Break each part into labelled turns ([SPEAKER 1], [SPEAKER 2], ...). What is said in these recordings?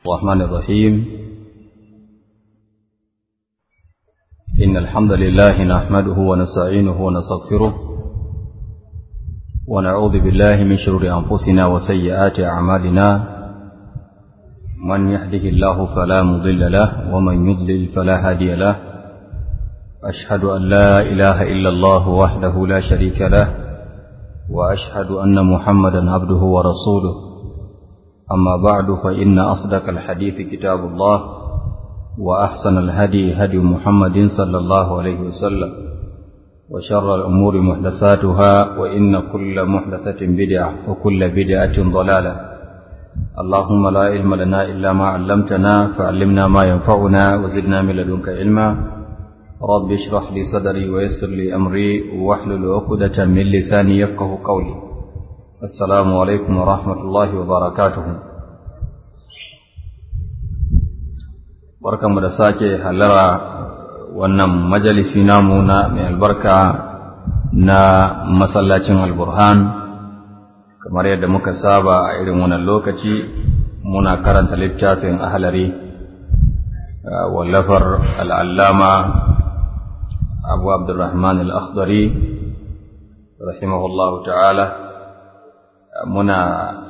[SPEAKER 1] الرحمن الرحيم إن الحمد لله نحمده ونستعينه ونستغفره ونعوذ بالله من شرور أنفسنا وسيئات أعمالنا من يهده الله فلا مضل له ومن يضلل فلا هادي له أشهد أن لا إله إلا الله وحده لا شريك له وأشهد أن محمدا عبده ورسوله أما بعد فإن أصدق الحديث كتاب الله وأحسن الهدي هدي محمد صلى الله عليه وسلم وشر الأمور محدثاتها وإن كل محدثة بدعة وكل بدعة ضلالة اللهم لا علم لنا إلا ما علمتنا فعلمنا ما ينفعنا وزدنا من لدنك علما رب اشرح لي صدري ويسر لي أمري واحلل عقدة من لساني يفقه قولي السلام عليكم ورحمة الله وبركاته barkanmu da sake halara wannan majalisi namu na mai albarka na masallacin alburhan kamar yadda muka saba a irin wannan lokaci muna karanta littafin ahalari wallafar al'allama abu abdurrahman al'akhdari rahimahullahu ta'ala muna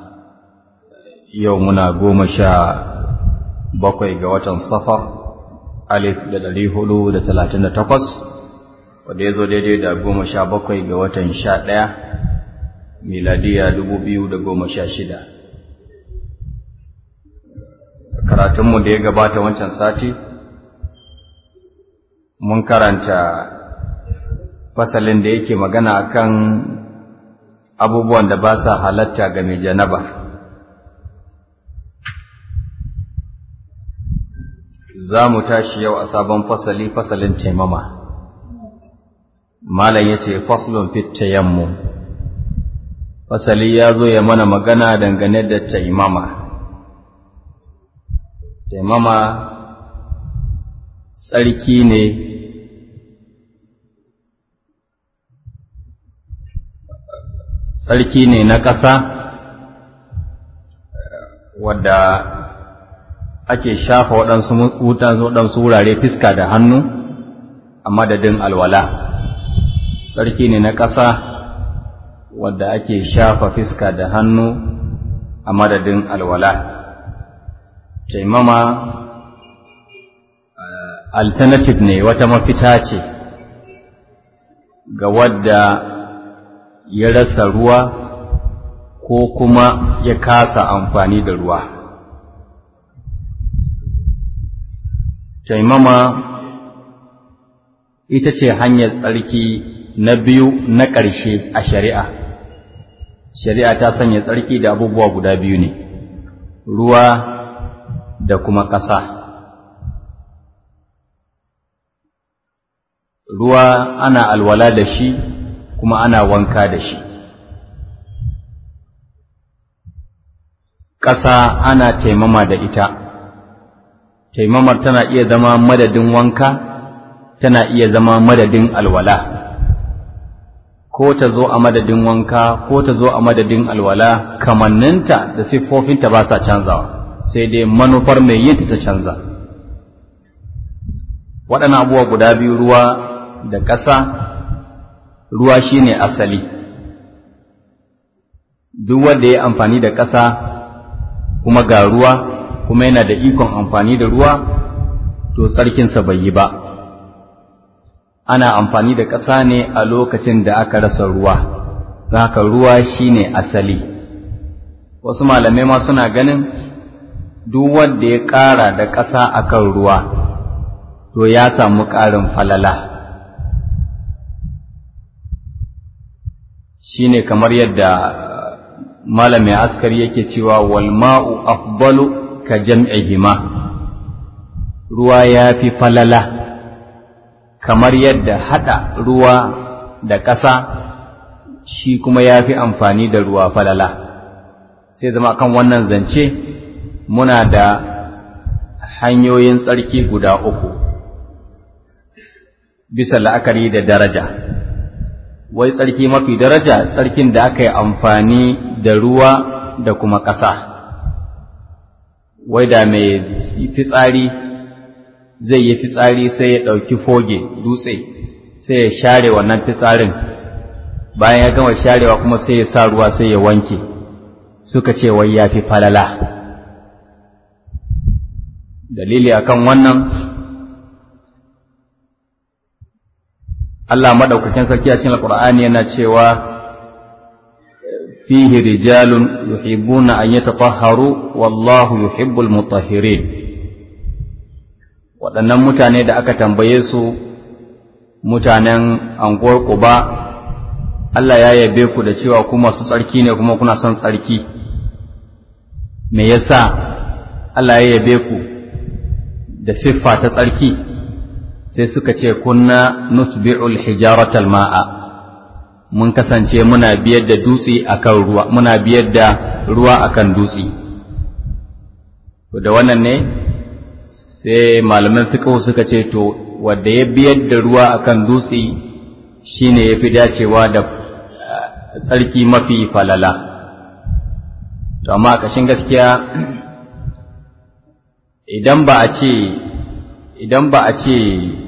[SPEAKER 1] yau muna goma sha bakwai ga watan safar alif da ɗari hudu da talatin da takwas wadda ya zo daidai da goma sha bakwai ga watan sha ɗaya miladiya dubu biyu da goma sha shida karatunmu da ya gabata wancan sati mun karanta fasalin da yake magana akan abubuwan da ba sa halatta ga mai janaba za mu tashi yau a sabon fasali fasalin taimama malam ya ce faslun fit tayammu fasali ya zo ya mana magana dangane da taimama taimama tsarki ne tsarki ne na ƙasa wadda ake shafa waɗansu waɗansu wurare fiska da hannu a madadin alwala tsarki ne na ƙasa wadda ake shafa fiska da hannu a madadin alwala taimama alternative ne wata mafita ce ga wadda ya rasa ruwa ko kuma ya kasa amfani da ruwa taimama ita ce hanyar tsarki na biyu na ƙarshe a shari'a shari'a ta sanya tsarki da abubuwa guda biyu ne ruwa da kuma ƙasa ruwa ana alwala da shi kuma ana wanka da shi ƙasa ana taimama da ita taimamar tana iya zama madadin wanka tana iya zama madadin alwala ko ta zo a madadin wanka ko ta zo a madadin alwala kamanninta da siffofinta ba sa canzawa sai dai manufar mai yin ta canza waɗannan abubuwa guda biyu ruwa da ƙasa ruwa shine asali duk wanda ya amfani da ƙasa kuma ga ruwa kuma yana da ikon amfani da ruwa to tsarkinsa bai yi ba ana amfani da ƙasa ne a lokacin da aka rasa ruwa haka ruwa shine asali wasu malamai ma suna ganin duk wanda ya ƙara da ƙasa akan ruwa to ya samu ƙarin falala shine kamar yadda malamin askari yake cewa wal ma'u afdalu ka jam'ihima ruwa ya fi falala kamar yadda haɗa ruwa da ƙasa shi kuma ya fi amfani da ruwa falala sai zama kan wannan zance muna da hanyoyin tsarki guda uku bisa la'akari da daraja wai tsarki mafi daraja tsarkin da aka yi amfani da ruwa da kuma ƙasa wai da mai fitsari zai yi fitsari sai ya ɗauki foge dutse sai ya share wannan fitsarin bayan ya gama sharewa kuma sai ya sa ruwa sai ya wanke suka ce wai ya fi falala dalili akan wannan Allah madaukakin sarki a cikin Alƙur'ani yana cewa fihi rijalun yuhibbuna an yatatahharu wallahu yuhibbul mutahhirin waɗannan mutane da aka tambaye su mutanen anguwar Quba Allah ya yabe ku da cewa ku masu tsarki ne kuma kuna son tsarki me yasa Allah ya yabe ku da siffa ta tsarki sai suka ce kunna nutbi'ul hijaratal ma'a mun kasance muna biyar da dutse akan ruwa muna biyar da ruwa akan dutse to da wannan ne sai malaman fiqh suka ce to wanda ya biyar da ruwa akan dutse shine yafi dacewa da tsarki mafi falala to amma kashin gaskiya idan ba a ce idan ba a ce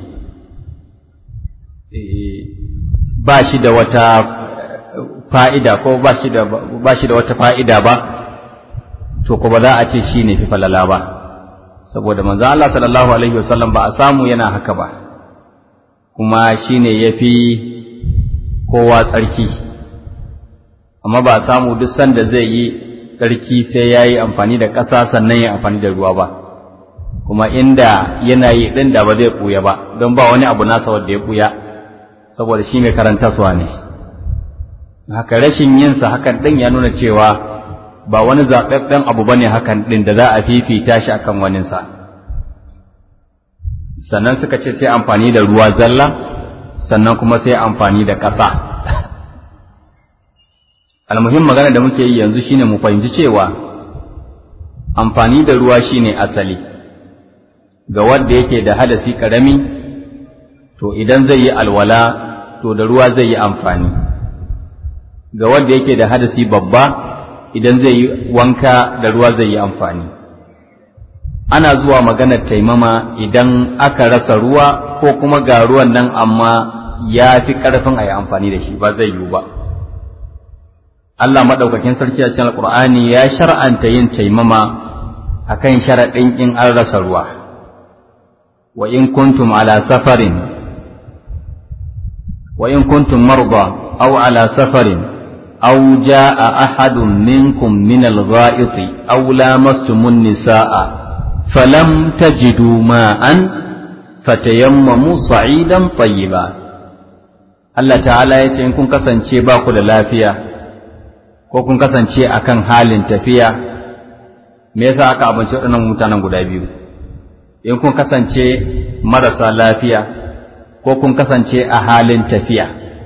[SPEAKER 1] ba shi da wata fa'ida ko ba shi da ba shi da wata fa'ida ba to ko ba za a ce shi ne fi falala ba saboda manzo Allah sallallahu alaihi wasallam ba a samu yana haka ba kuma shi ne ya fi kowa tsarki amma ba a samu duk sanda zai yi tsarki sai ya yi amfani da ƙasa sannan ya amfani da ruwa ba kuma inda yana yi ɗin da ba zai ɓuya ba don ba wani abu nasa wanda ya ɓuya saboda shi mai karantaswa ne haka rashin yinsa hakan ɗin ya nuna cewa ba wani zaɓaɓɓen abu ba ne hakan ɗin da za a fifita shi akan waninsa sannan suka ce sai amfani da ruwa zalla sannan kuma sai amfani da ƙasa almuhim magana da muke yi yanzu shine mu fahimci cewa amfani da ruwa shine asali ga wanda yake da hadasi karami to idan zai yi alwala to da ruwa zai yi amfani ga wanda yake da hadasi babba idan zai yi wanka da ruwa zai yi amfani ana zuwa maganar taimama idan aka rasa ruwa ko kuma ga ruwan nan amma ya fi ƙarfin a yi amfani da shi ba zai yiwu ba Allah maɗaukakin sarki a cikin alƙur'ani ya shar'anta yin taimama akan sharaɗin in an rasa ruwa wa in kuntum ala safarin wa in kuntum marda aw ala safarin aw jaa ahadun minkum min al-gha'iti aw lamastumun nisaa falam tajidu ma'an fatayammamu sa'idan tayyiba Allah ta'ala ya ce in kun kasance ba ku da lafiya ko kun kasance akan halin tafiya me yasa aka abinci waɗannan mutanen guda biyu in kun kasance marasa lafiya ko kun kasance a halin tafiya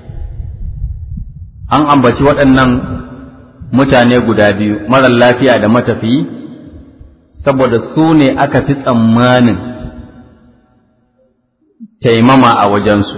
[SPEAKER 1] an ambaci waɗannan mutane guda biyu marar lafiya da matafiyi saboda su ne aka fi tsammanin taimama a wajensu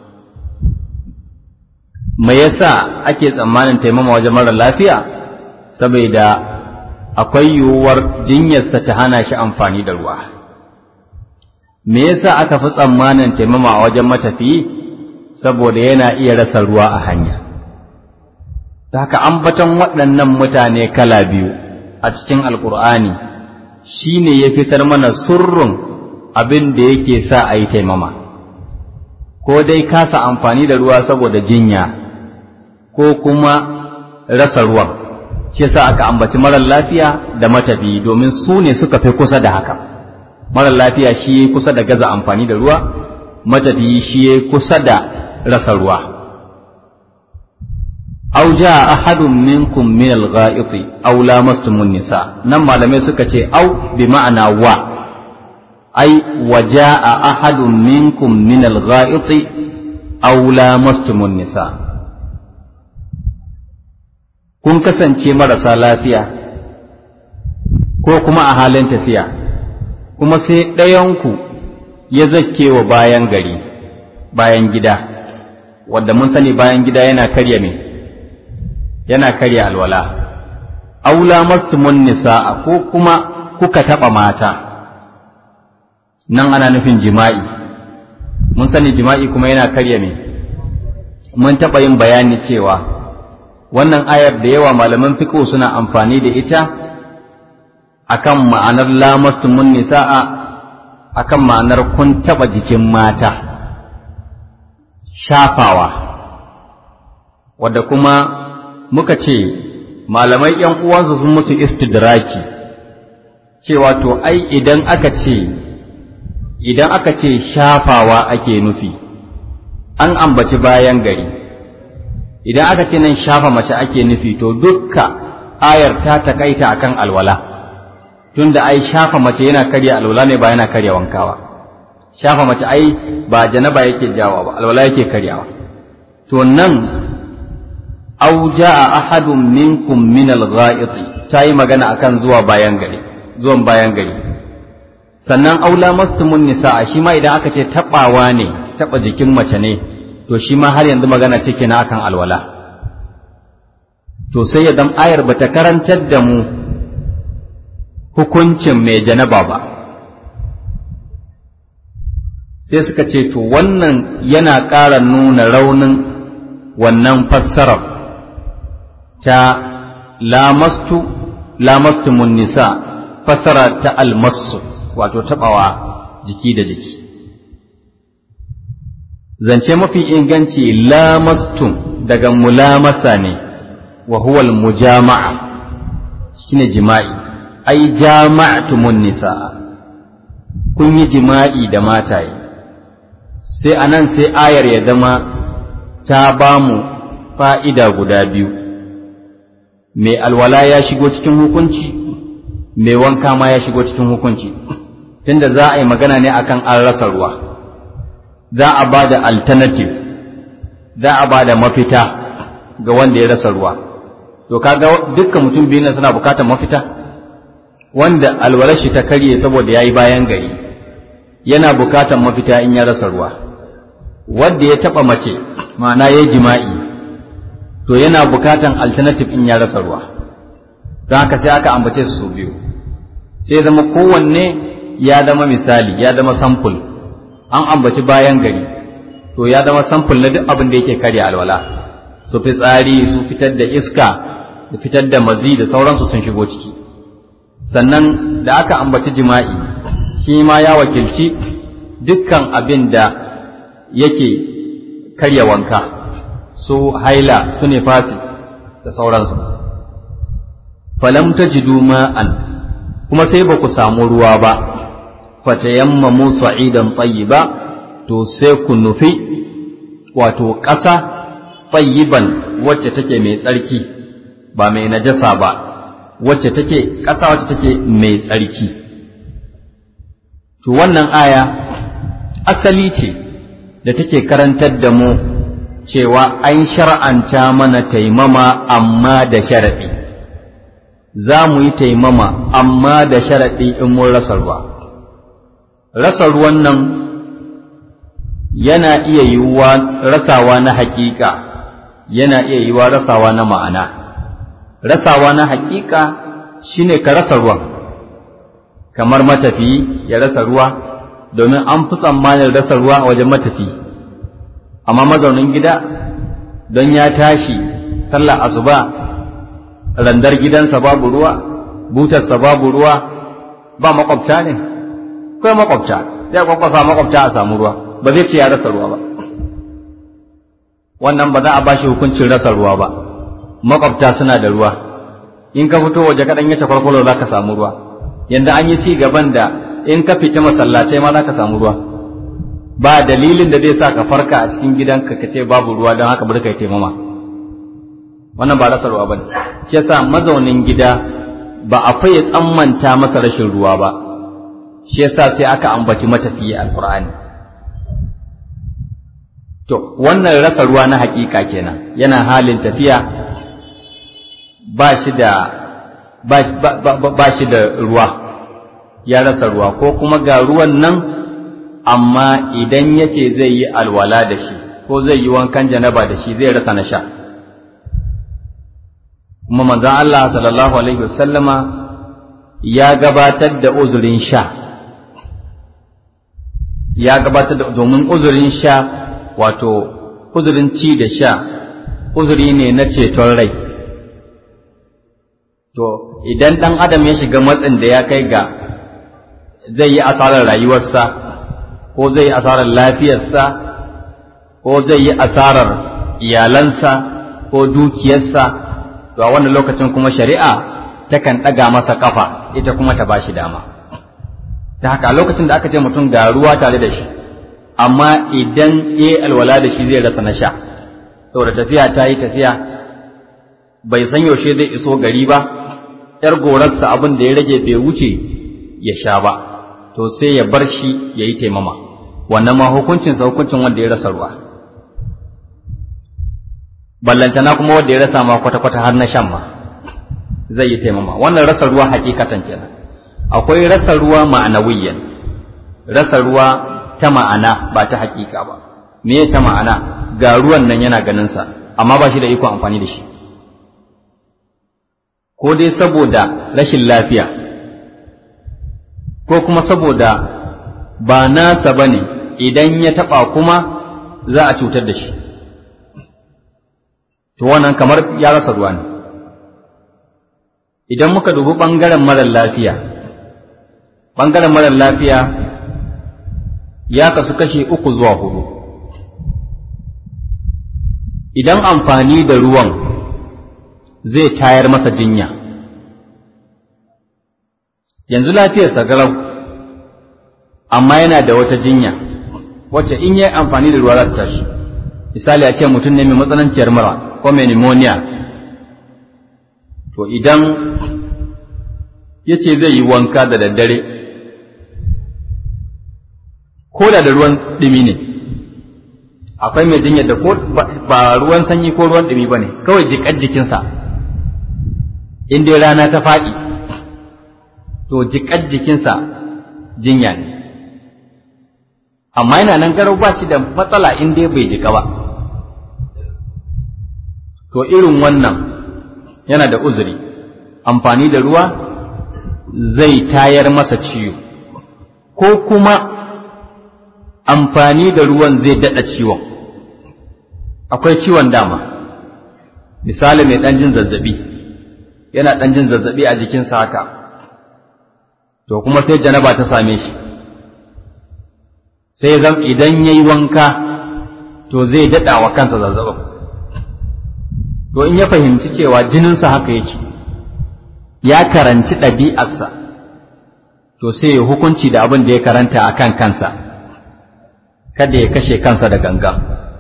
[SPEAKER 1] me yasa ake tsammanin taimama wajen marar lafiya saboda akwai yiwuwar jinyarsa ta hana shi amfani da ruwa me yasa aka fi tsammanin taimama a wajen matafiyi saboda yana iya rasa ruwa a hanya ta haka ambaton waɗannan mutane kala biyu a cikin alkur'ani shi ne ya fitar mana surrun abin da yake sa a yi taimama ko dai kasa amfani da ruwa saboda jinya ko kuma rasa ruwan shi yasa aka ambaci marar lafiya da matafi domin su ne suka fi kusa da haka marar lafiya shi ya kusa da gaza amfani da ruwa matafi shi ya kusa da rasa ruwa aw jaa ahadun minkum min al-gha'iti aw lamastumun nisa nan malamai suka ce aw bi ma'ana wa ai wa jaa ahadun minkum min al-gha'iti aw lamastumun nisa kun kasance marasa lafiya ko kuma a halin tafiya kuma sai ɗayanku ya zakke wa bayan gari bayan gida wadda mun sani bayan gida yana karya me yana karya alwala aula mastumun nisa'a ko kuma kuka taɓa mata nan ana nufin jima'i mun sani jima'i kuma yana karya me mun taɓa yin bayani cewa wannan ayar da yawa malaman fiqh suna amfani da ita akan ma'anar lamastumun nisa'a akan ma'anar kun taɓa jikin mata shafawa wadda kuma muka ce malamai ‘yan uwansu sun musu istidraki cewa to ai idan aka ce idan aka ce shafawa ake nufi an ambaci bayan gari idan aka ce nan shafa mace ake nufi to dukka ayar ta takaita akan alwala tunda ai shafa mace yana karya alwala ne ba yana karya wankawa shafa mace ai ba janaba yake jawa ba alwala yake karyawa to nan aw jaa ahadun minkum min al-gha'it tayi magana akan zuwa bayan gari zuwan bayan gari sannan aula mastumun nisaa shi ma idan aka ce tabawa ne taba jikin mace ne to shi ma har yanzu magana ce kenan akan alwala to sai ya dan ayar bata karantar da mu hukuncin mai janaba ba sai suka ce to wannan yana ƙara nuna raunin wannan fassarar ta lamastu lamastumun nisa fassara ta almasu wato taɓawa jiki da jiki zance mafi inganci lamastum daga mulamasa ne wa huwal mujama'a shine jima'i ai jama'tumun nisa kun yi jima'i da mataye sai anan sai ayar ya zama ta ba mu fa'ida guda biyu mai alwala ya shigo cikin hukunci mai wanka ma ya shigo cikin hukunci tunda za a yi magana ne akan an rasa ruwa za a ba da alternative za a ba da mafita ga wanda ya rasa ruwa to kaga dukkan mutum biyu na suna bukatar mafita wanda alwalar shi ta karye saboda ya yi bayan gari yana bukatar mafita in ya rasa ruwa wanda ya taɓa mace ma'ana ya jima'i to yana bukatan alternative in ya rasa ruwa don haka sai aka ambace su biyu sai zama kowanne ya zama misali ya zama sample an ambaci bayan gari to ya zama sample na duk abin da yake karya alwala su fitsari su fitar da iska da fitar da mazi da sauransu sun shigo ciki sannan da aka ambaci jima'i shi ma ya wakilci dukkan abin da yake karya wanka su haila su nifasi da sauransu falam tajidu ma'an kuma sai ba ku samu ruwa ba fatayammamu sa'idan tayyiba to sai ku nufi wato ƙasa tayyiban wacce take mai tsarki ba mai najasa ba wacce take ƙasa wacce take mai tsarki to wannan aya asali ce da take karantar da mu cewa an shar'anta mana taimama amma da sharaɗi za mu yi taimama amma da sharaɗi in mun rasa ruwa rasa ruwan nan yana iya yiwuwa rasawa na haƙiƙa yana iya yiwuwa rasawa na ma'ana rasawa na haƙiƙa shine ka rasa ruwan kamar matafiyi ya rasa ruwa domin an fi tsammanin rasa ruwa a wajen matafiyi amma mazaunin gida don ya tashi sallar asuba randar gidansa babu ruwa butarsa babu ruwa ba makwabta ne kai makwabta zai kwakwasa makwabta a samu ruwa ba zai ce ya rasa ruwa ba wannan ba za a bashi hukuncin rasa ruwa ba makwabta suna da ruwa in ka fito waje kaɗan yace kwarkwalo za ka samu ruwa yanda an yi ci gaban da in ka fita masallatai ma za ka samu ruwa ba dalilin da zai sa ka farka a cikin gidanka ka ce babu ruwa don haka bari ka yi taimama wannan ba rasa ruwa bane shi yasa mazaunin gida ba a faye tsammanta masa rashin ruwa ba shi yasa sai aka ambaci matafiyi alqur'ani to wannan rasa ruwa na hakika kenan yana halin tafiya ba shi da ba shi da ruwa ya rasa ruwa ko kuma ga ruwan nan amma idan ya ce zai yi alwala da shi ko zai yi wankan janaba da shi zai rasa na sha kuma manzan Allah sallallahu alaihi wasallama ya gabatar da uzurin sha ya gabatar da domin uzurin sha wato uzurin ci da sha uzuri ne na ceton rai to idan ɗan adam ya shiga matsin da ya kai ga zai yi asarar rayuwarsa ko zai yi asarar lafiyarsa ko zai yi asarar iyalansa ko dukiyarsa to a wannan lokacin kuma shari'a takan ɗaga masa ƙafa ita kuma ta bashi dama ta haka a lokacin da aka ce mutum ga ruwa tare da shi amma idan ya alwala da shi zai rasa na sha saboda tafiya ta yi tafiya bai san yaushe zai iso gari ba ‘yar gorarsa abin da ya rage bai wuce ya sha ba to sai ya bar shi ya yi taimama wannan ma hukuncinsa hukuncin wanda ya rasa ruwa ballantana kuma wanda ya rasa ma kwata-kwata har na shan ma zai yi taimama wannan rasa ruwa hakikatan kenan akwai rasa ruwa ma'anawiyan rasa ruwa ta ma'ana ba ta hakika ba me ta ma'ana ga ruwan nan yana ganinsa amma ba shi da iko amfani da shi ko dai saboda rashin lafiya ko kuma saboda ba nasa ba ne idan ya taɓa kuma za a cutar da shi to wannan kamar ya rasa ruwa ne idan muka dubi ɓangaren marar lafiya ɓangaren marar lafiya ya kasu kashe uku zuwa hudu idan amfani da ruwan zai tayar masa jinya yanzu lafiyarsa garau amma yana da wata jinya wacce in yi amfani da ruwa za ta tashi misali a ce mutum ne mai matsananciyar mura ko mai pneumonia to idan ya ce zai yi wanka da daddare ko da da ruwan ɗumi ne akwai mai jinyar da ko ba ruwan sanyi ko ruwan ɗumi ba ne kawai jiƙar jikinsa in dai rana ta faɗi to jiƙar jikinsa jinya ne amma yana nan garau ba shi da matsala in dai bai jiƙa ba to irin wannan yana da uzuri amfani da ruwa zai tayar masa ciwo ko kuma amfani da ruwan zai daɗa ciwon akwai ciwon dama misali mai ɗan jin zazzabi yana ɗan jin zazzabi a jikinsa haka to kuma sai janaba ta same shi sai zam idan ya yi wanka to zai daɗa wa kansa zazzabin to in ya fahimci cewa jininsa haka yake ya karanci ɗabi'arsa to sai ya hukunci da abin da ya karanta a kan kansa kada ya kashe kansa da ganga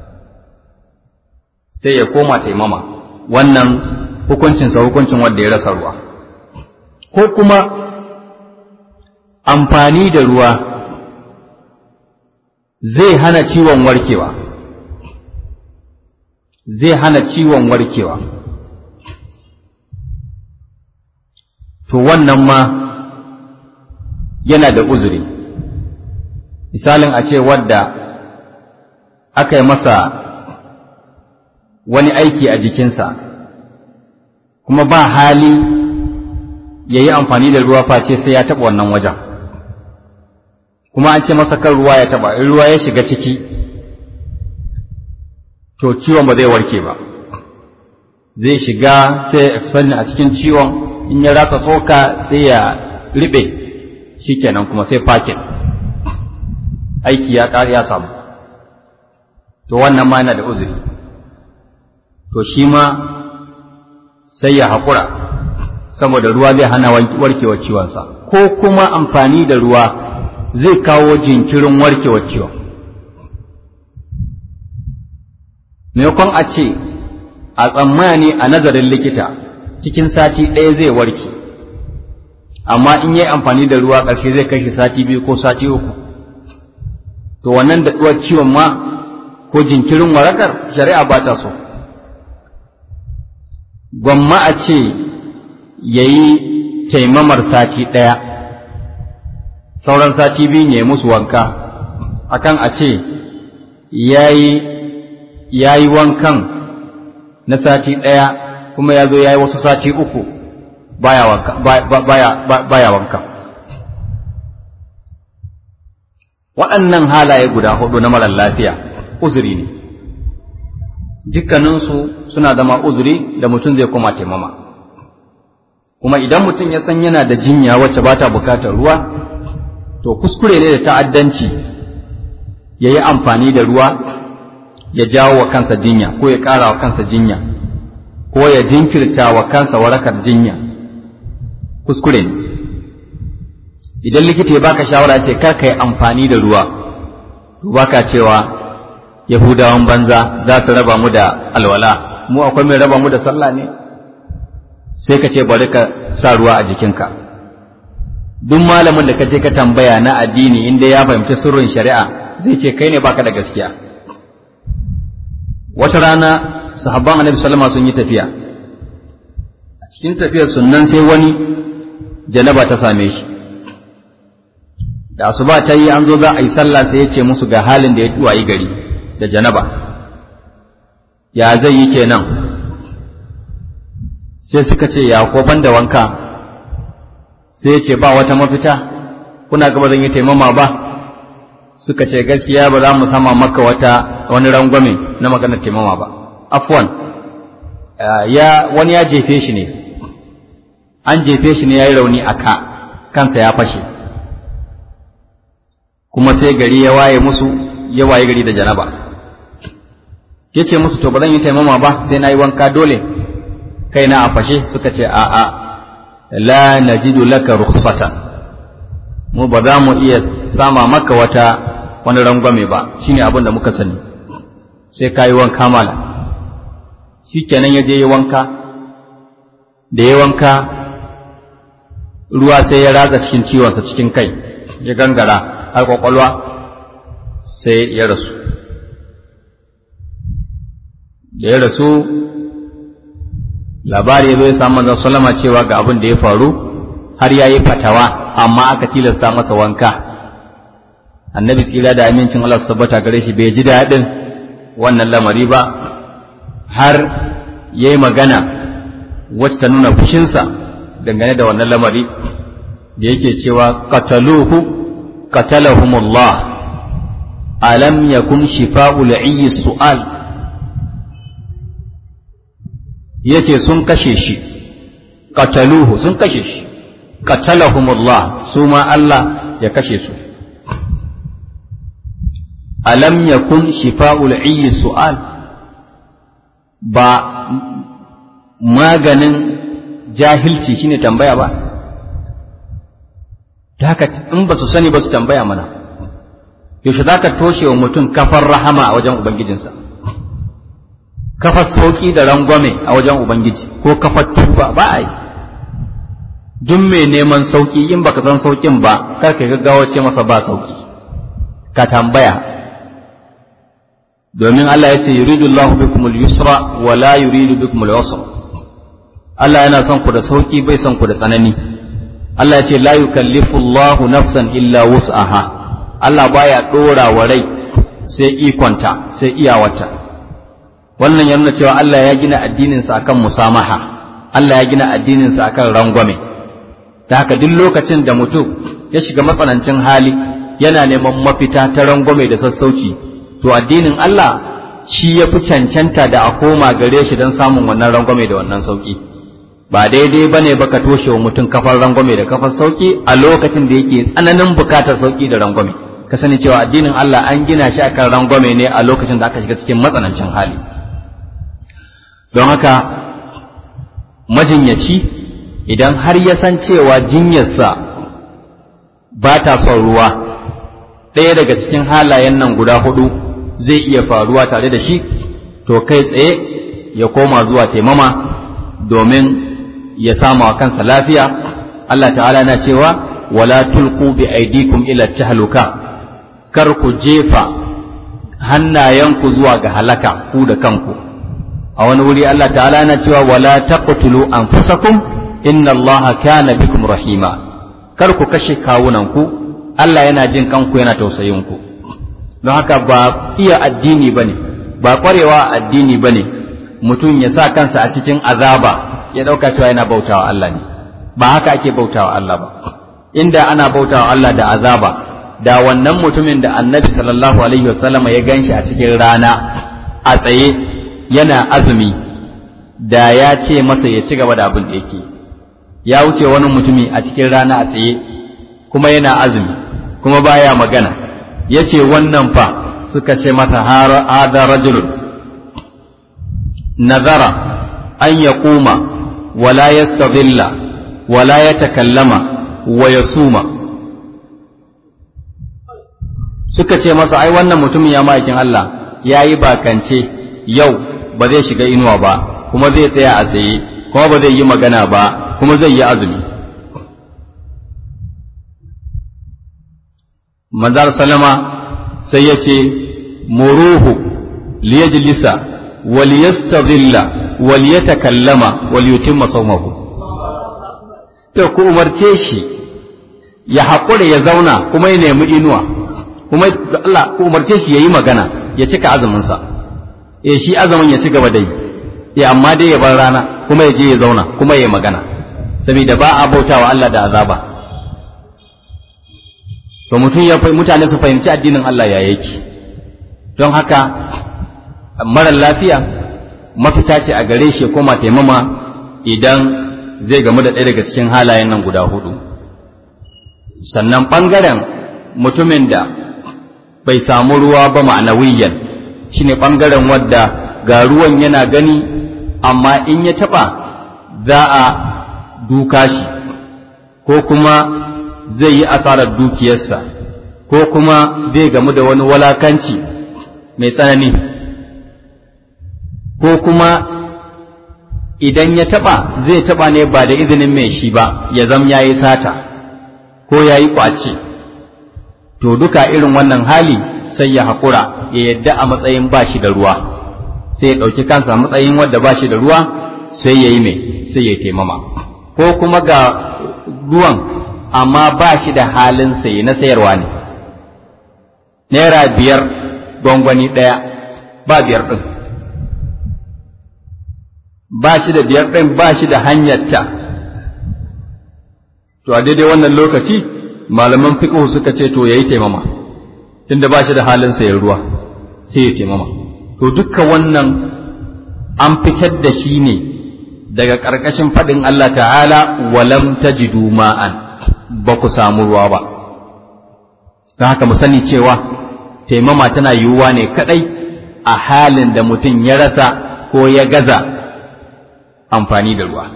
[SPEAKER 1] sai ya koma taimama wannan hukuncinsa hukuncin wanda ya rasa ruwa ko kuma amfani da ruwa zai hana ciwon warkewa zai hana ciwon warkewa to wannan ma yana da uzuri misalin a ce wadda aka yi masa wani aiki a jikinsa kuma ba hali ya yi amfani da ruwa face sai ya taɓa wannan wajen kuma an ce masa kan ruwa ya taɓa in ruwa ya shiga ciki to ciwon ba zai warke ba zai shiga sai expanding a cikin ciwon in ya ratsa tsoka sai ya riɓe shikenan kuma sai fakin aiki ya ƙari ya samu to wannan ma yana da uzuri to shi ma sai ya haƙura saboda ruwa zai hana warkewar ciwonsa ko kuma amfani da ruwa zai kawo jinkirin warkewar ciwon maimakon a ce a tsammani a nazarin likita cikin sati ɗaya zai warke amma in yi amfani da ruwa ƙarshe zai kai shi sati biyu ko sati uku to wannan daɗuwar ciwon ma ko jinkirin warakar shari'a ba ta so gwamma a ce ya yi taimamar sati ɗaya sauran sati biyu ne musu wanka akan a ce ya yi wankan na sati ɗaya kuma ya zo ya yi wasu sati uku baya wanka baya baya wanka waɗannan halaye guda hudu na marar lafiya uzuri ne dukkaninsu suna zama uzuri da mutum zai koma taimama kuma idan mutum ya san yana da jinya wacce ba ta bukatar ruwa to kuskure ne da ta'addanci ya yi amfani da ruwa ya jawo wa kansa jinya ko ya ƙara wa kansa jinya ko ya jinkirta wa kansa warakar jinya kuskure ne idan likita ya baka shawara ce kar ka yi amfani da ruwa baka cewa yahudawan banza za su raba mu da alwala mu akwai mai raba mu da sallah ne sai ka ce bari ka sa ruwa a jikinka duk malamin da ka je ka tambaya na addini inda ya fahimci sirrin shari'a zai ce kai ne baka da gaskiya wata rana sahabban annabi sallama sun yi tafiya a cikin tafiyar sunnan sai wani janaba ta same shi da asuba ta yi an zo za a yi sallah sai ya ce musu ga halin da ya tuwayi gari da janaba ya zai yi kenan sai suka ce ya ko ban da wanka sai ya ce ba wata mafita kuna gaba zan yi taimama ba suka ce gaskiya ba za mu sama maka wata wani rangwame na maganar taimama ba afwan ya wani ya jefe shi ne an jefe shi ne ya yi rauni a ka kansa ya fashe kuma sai gari ya waye musu ya waye gari da janaba ya ce musu to ba zan yi taimama ba sai na yi wanka dole kai na a fashe suka ce a'a la najidu laka rukhsatan mu ba za mu iya sama maka wata wani rangwame ba shine abin da muka sani sai ka yi wanka mala shikenan ya je yi wanka da ya wanka ruwa sai ya ratsa cikin ciwonsa cikin kai ya gangara har kwakwalwa sai ya rasu da ya rasu labari ya zo ya samu manzon sallama cewa ga abin da ya faru har ya yi fatawa amma aka tilasta masa wanka annabi tsira da amincin Allah su tabbata gare shi bai ji daɗin wannan lamari ba har ya yi magana wacce ta nuna fushinsa dangane da wannan lamari da yake cewa qataluhu qatalahumullah alam yakun shifa'ul ayyi su'al yace sun kashe shi qataluhu sun kashe shi qatalahumullah su ma Allah ya kashe su alam yakun shifa'ul ayyi su'al ba maganin jahilci shine tambaya ba ta haka in ba su sani ba su tambaya mana yaushe za ka toshe wa mutum kafar rahama a wajen ubangijinsa kafar sauƙi da rangwame a wajen ubangiji ko kafar tuba ba a yi duk mai neman sauƙi in baka san sauƙin ba kar ka gaggawa ce masa ba sauƙi ka tambaya domin Allah ya ce yuridu Allahu bikum al-yusra wa la yuridu bikum al-usra Allah yana son ku da sauki bai son ku da tsanani Allah ya ce la yukallifu Allahu nafsan illa wus'aha Allah baya dora wa rai sai ikonta sai iyawata wannan ya nuna cewa Allah ya gina addinin sa akan musamaha Allah ya gina addinin sa akan rangwame ta haka duk lokacin da mutum ya shiga matsanancin hali yana neman mafita ta rangwame da sassauci to addinin Allah shi ya fi cancanta da a koma gare shi don samun wannan rangwame da wannan sauki ba daidai ba ne baka toshe wa mutum kafar rangwame da kafar sauki a lokacin da yake tsananin bukatar sauki da rangwame ka sani cewa addinin Allah an gina shi akan rangwame ne a lokacin da aka shiga cikin matsanancin hali don haka majinyaci idan har ya san cewa jinyarsa ba ta son ruwa ɗaya daga cikin halayen nan guda hudu zai iya faruwa tare da shi to kai tsaye ya koma zuwa taimama domin ya sama wa kansa lafiya Allah ta'ala na cewa wala tulqu bi aidikum ila tahluka kar ku jefa hannayenku zuwa ga halaka ku da kanku a wani wuri Allah ta'ala na cewa wala taqtulu anfusakum inna Allah kana bikum rahima kar ku kashe kawunanku Allah yana jin kanku yana tausayin ku don haka ba iya addini ba ne ba ƙwarewa addini ba ne mutum ya sa kansa a cikin azaba ya ɗauka cewa yana bautawa Allah ne ba haka ake bautawa Allah ba inda ana bautawa Allah da azaba da wannan mutumin da annabi sallallahu alaihi wasallama ya ganshi a cikin rana a tsaye yana azumi da ya ce masa ya ci gaba da abin da yake ya wuce wani mutumi a cikin rana a tsaye kuma yana azumi kuma baya magana ya ce wannan fa suka ce mata hada rajulun nazara an ya kuma wala ya wala ya takallama wa ya suma suka ce masa ai wannan mutumin ya ma'aikin Allah ya yi bakance yau ba zai shiga inuwa ba kuma zai tsaya a tsaye kuma ba zai yi magana ba kuma zai yi azumi manzar salama sai ya ce muruhu liyajlisa wal yastadhilla wal yatakallama wal yutimma sawmahu to ku umarce shi ya haƙura ya zauna kuma ya nemi inuwa kuma Allah ku umarce shi yayi magana ya cika azumin sa eh shi azumin ya ci gaba da yi eh amma dai ya bar rana kuma ya je ya zauna kuma ya yi magana saboda ba a bautawa Allah da azaba to mutum ya mutane su fahimci addinin Allah ya yake don haka marar lafiya mafita ce a gare shi koma taimama idan zai gamu da ɗaya daga cikin halayen nan guda hudu sannan ɓangaren mutumin da bai samu ruwa ba ma'anawiyan shine ɓangaren wadda ga ruwan yana gani amma in ya taɓa za a duka shi ko kuma zai yi asarar dukiyarsa ko kuma zai gamu da wani walakanci mai tsanani ko kuma idan ya taba zai taba ne ba da izinin mai shi ba ya zam ya yi sata ko ya yi ƙwace to duka irin wannan hali sai ya haƙura ya yadda a matsayin ba shi da ruwa sai ya ɗauki kansa matsayin wadda ba shi da ruwa sai ya yi mai sai ya taimama ko kuma ga ruwan amma ba shi da halin saye na sayarwa ne naira biyar gwangwani ɗaya ba biyar ɗin ba shi da biyar ɗin ba shi da hanyarta to a daidai wannan lokaci malaman fiqh suka ce to yayi taimama tunda ba shi da halin sayan ruwa sai ya taimama to dukkan wannan an fitar da shi ne daga ƙarƙashin faɗin Allah ta'ala walam tajidu ma'an ba ku samu ruwa ba don haka mu sani cewa taimama tana yiwuwa ne kaɗai a halin da mutum ya rasa ko ya gaza amfani da ruwa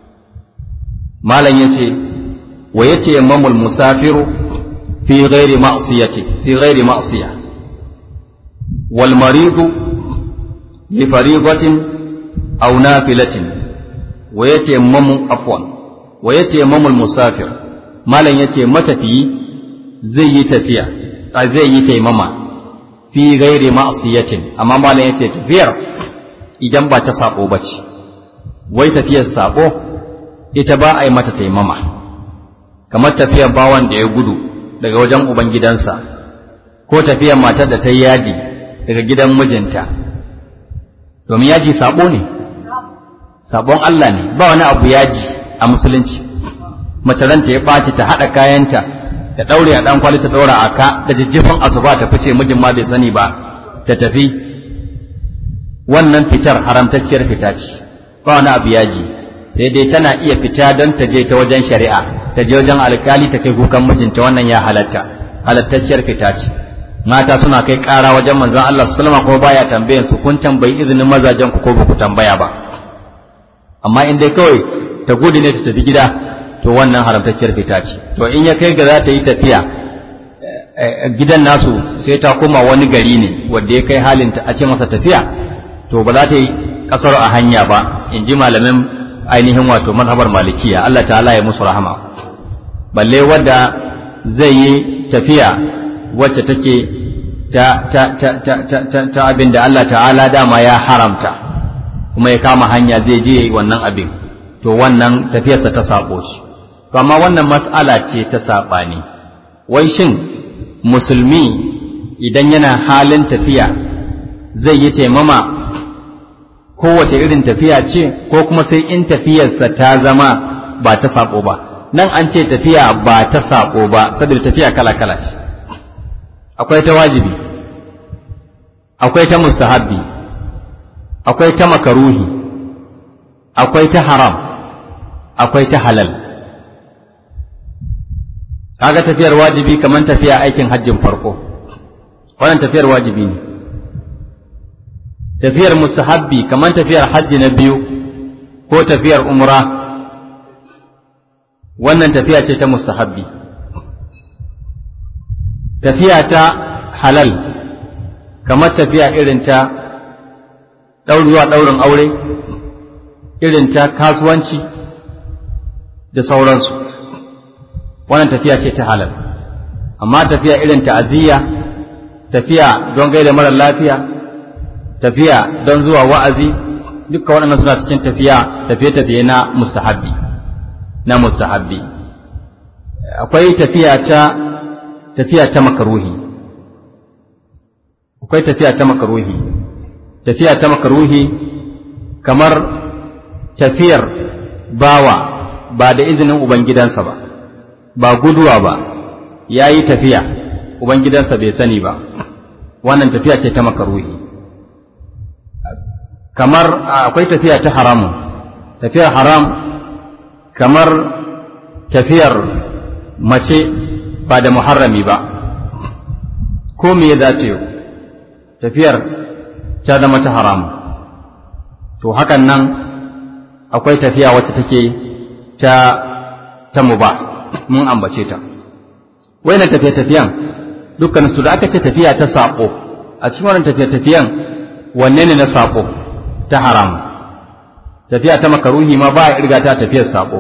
[SPEAKER 1] malam ya ce wa ya ce mamul musafiru fi ghairi ma'siyati fi ghairi ma'siya wal maridu li faridatin aw nafilatin wa yatayammamu afwan wa yatayammamu musafir malam yace matafiyi zai yi tafiya a zai yi taimama fi ghairi ma'siyatin amma malam yace tafiyar idan ba ta sabo bace wai tafiyar sabo ita ba a yi mata taimama kamar tafiyar bawan da ya gudu daga wajen ubangidansa ko tafiyar matar da ta yi yaji daga gidan mijinta domin yaji sabo ne sabon Allah ne ba wani abu yaji a musulunci mace ranta ya ɓaci ta haɗa kayanta ta ɗaure a ɗan kwali ta ɗaura a ka da jijjifin asuba ta fice mijin ma bai sani ba ta tafi wannan fitar haramtacciyar fita ce ba wani abu yaji sai dai tana iya fita don ta je ta wajen shari'a ta je wajen alkali ta kai kukan mijinta wannan ya halatta halattacciyar fita ce mata suna kai ƙara wajen manzon Allah sallama kuma baya tambayan su kun tambayi izinin mazajen ku ko ba ku tambaya ba amma in dai kawai ta gudu ne ta tafi gida to wannan haramtacciyar fita ce to in ya kai ga za ta yi tafiya gidan nasu sai ta koma wani gari ne wanda ya kai halin ta a ce masa tafiya to ba za ta yi kasar a hanya ba in ji malamin ainihin wato mazhabar malikiya Allah ta'ala ya musu rahama balle wadda zai yi tafiya wacce take ta ta ta ta ta ta, ta abin da Allah ta'ala dama ya haramta kuma ya kama hanya zai je wannan abin to wannan tafiyarsa ta sabo shi to amma wannan mas'ala ce ta saɓani wai shin musulmi idan yana halin tafiya zai yi taimama kowace irin tafiya ce ko kuma sai in tafiyarsa ta zama ba ta sako ba nan an ce tafiya ba ta sako ba saboda tafiya kala kala ce akwai ta wajibi akwai ta mustahabbi akwai ta makaruhi akwai ta haram akwai ta halal kaga tafiyar wajibi kamar tafiya aikin hajjin farko wannan tafiyar wajibi ne tafiyar mustahabbi kamar tafiyar hajji na biyu ko tafiyar umra wannan tafiya ce ta mustahabbi tafiya ta halal kamar tafiya irin ta ɗaurewa ɗaurin aure irin ta kasuwanci da sauransu wannan tafiya ce ta halal amma tafiya irin ta'aziyya tafiya don gaida mara lafiya tafiya don zuwa wa'azi duka waɗannan suna cikin tafiya tafiye-tafiye na mustahabbi na mustahabbi akwai tafiya ta tafiya ta makaruhi akwai tafiya ta makaruhi tafiya ta makaruhi kamar tafiyar bawa ba da izinin ubangidansa ba ba guduwa ba ya yi tafiya ubangidansa bai sani ba wannan tafiya ce ta makaruhi kamar akwai tafiya ta haramun tafiyar haram kamar tafiyar mace ba da muharrami ba ko me za ta yi tafiyar ta zama ta haramu to hakan nan akwai tafiya wacce take ta ta muba mun ambace ta wayannan tafiye tafiyan dukkan su da aka ce tafiya ta sako a cikin wannan tafiye tafiyan wanne ne na sako ta haram tafiya ta makaruhi ma ba ya irga ta tafiyar sako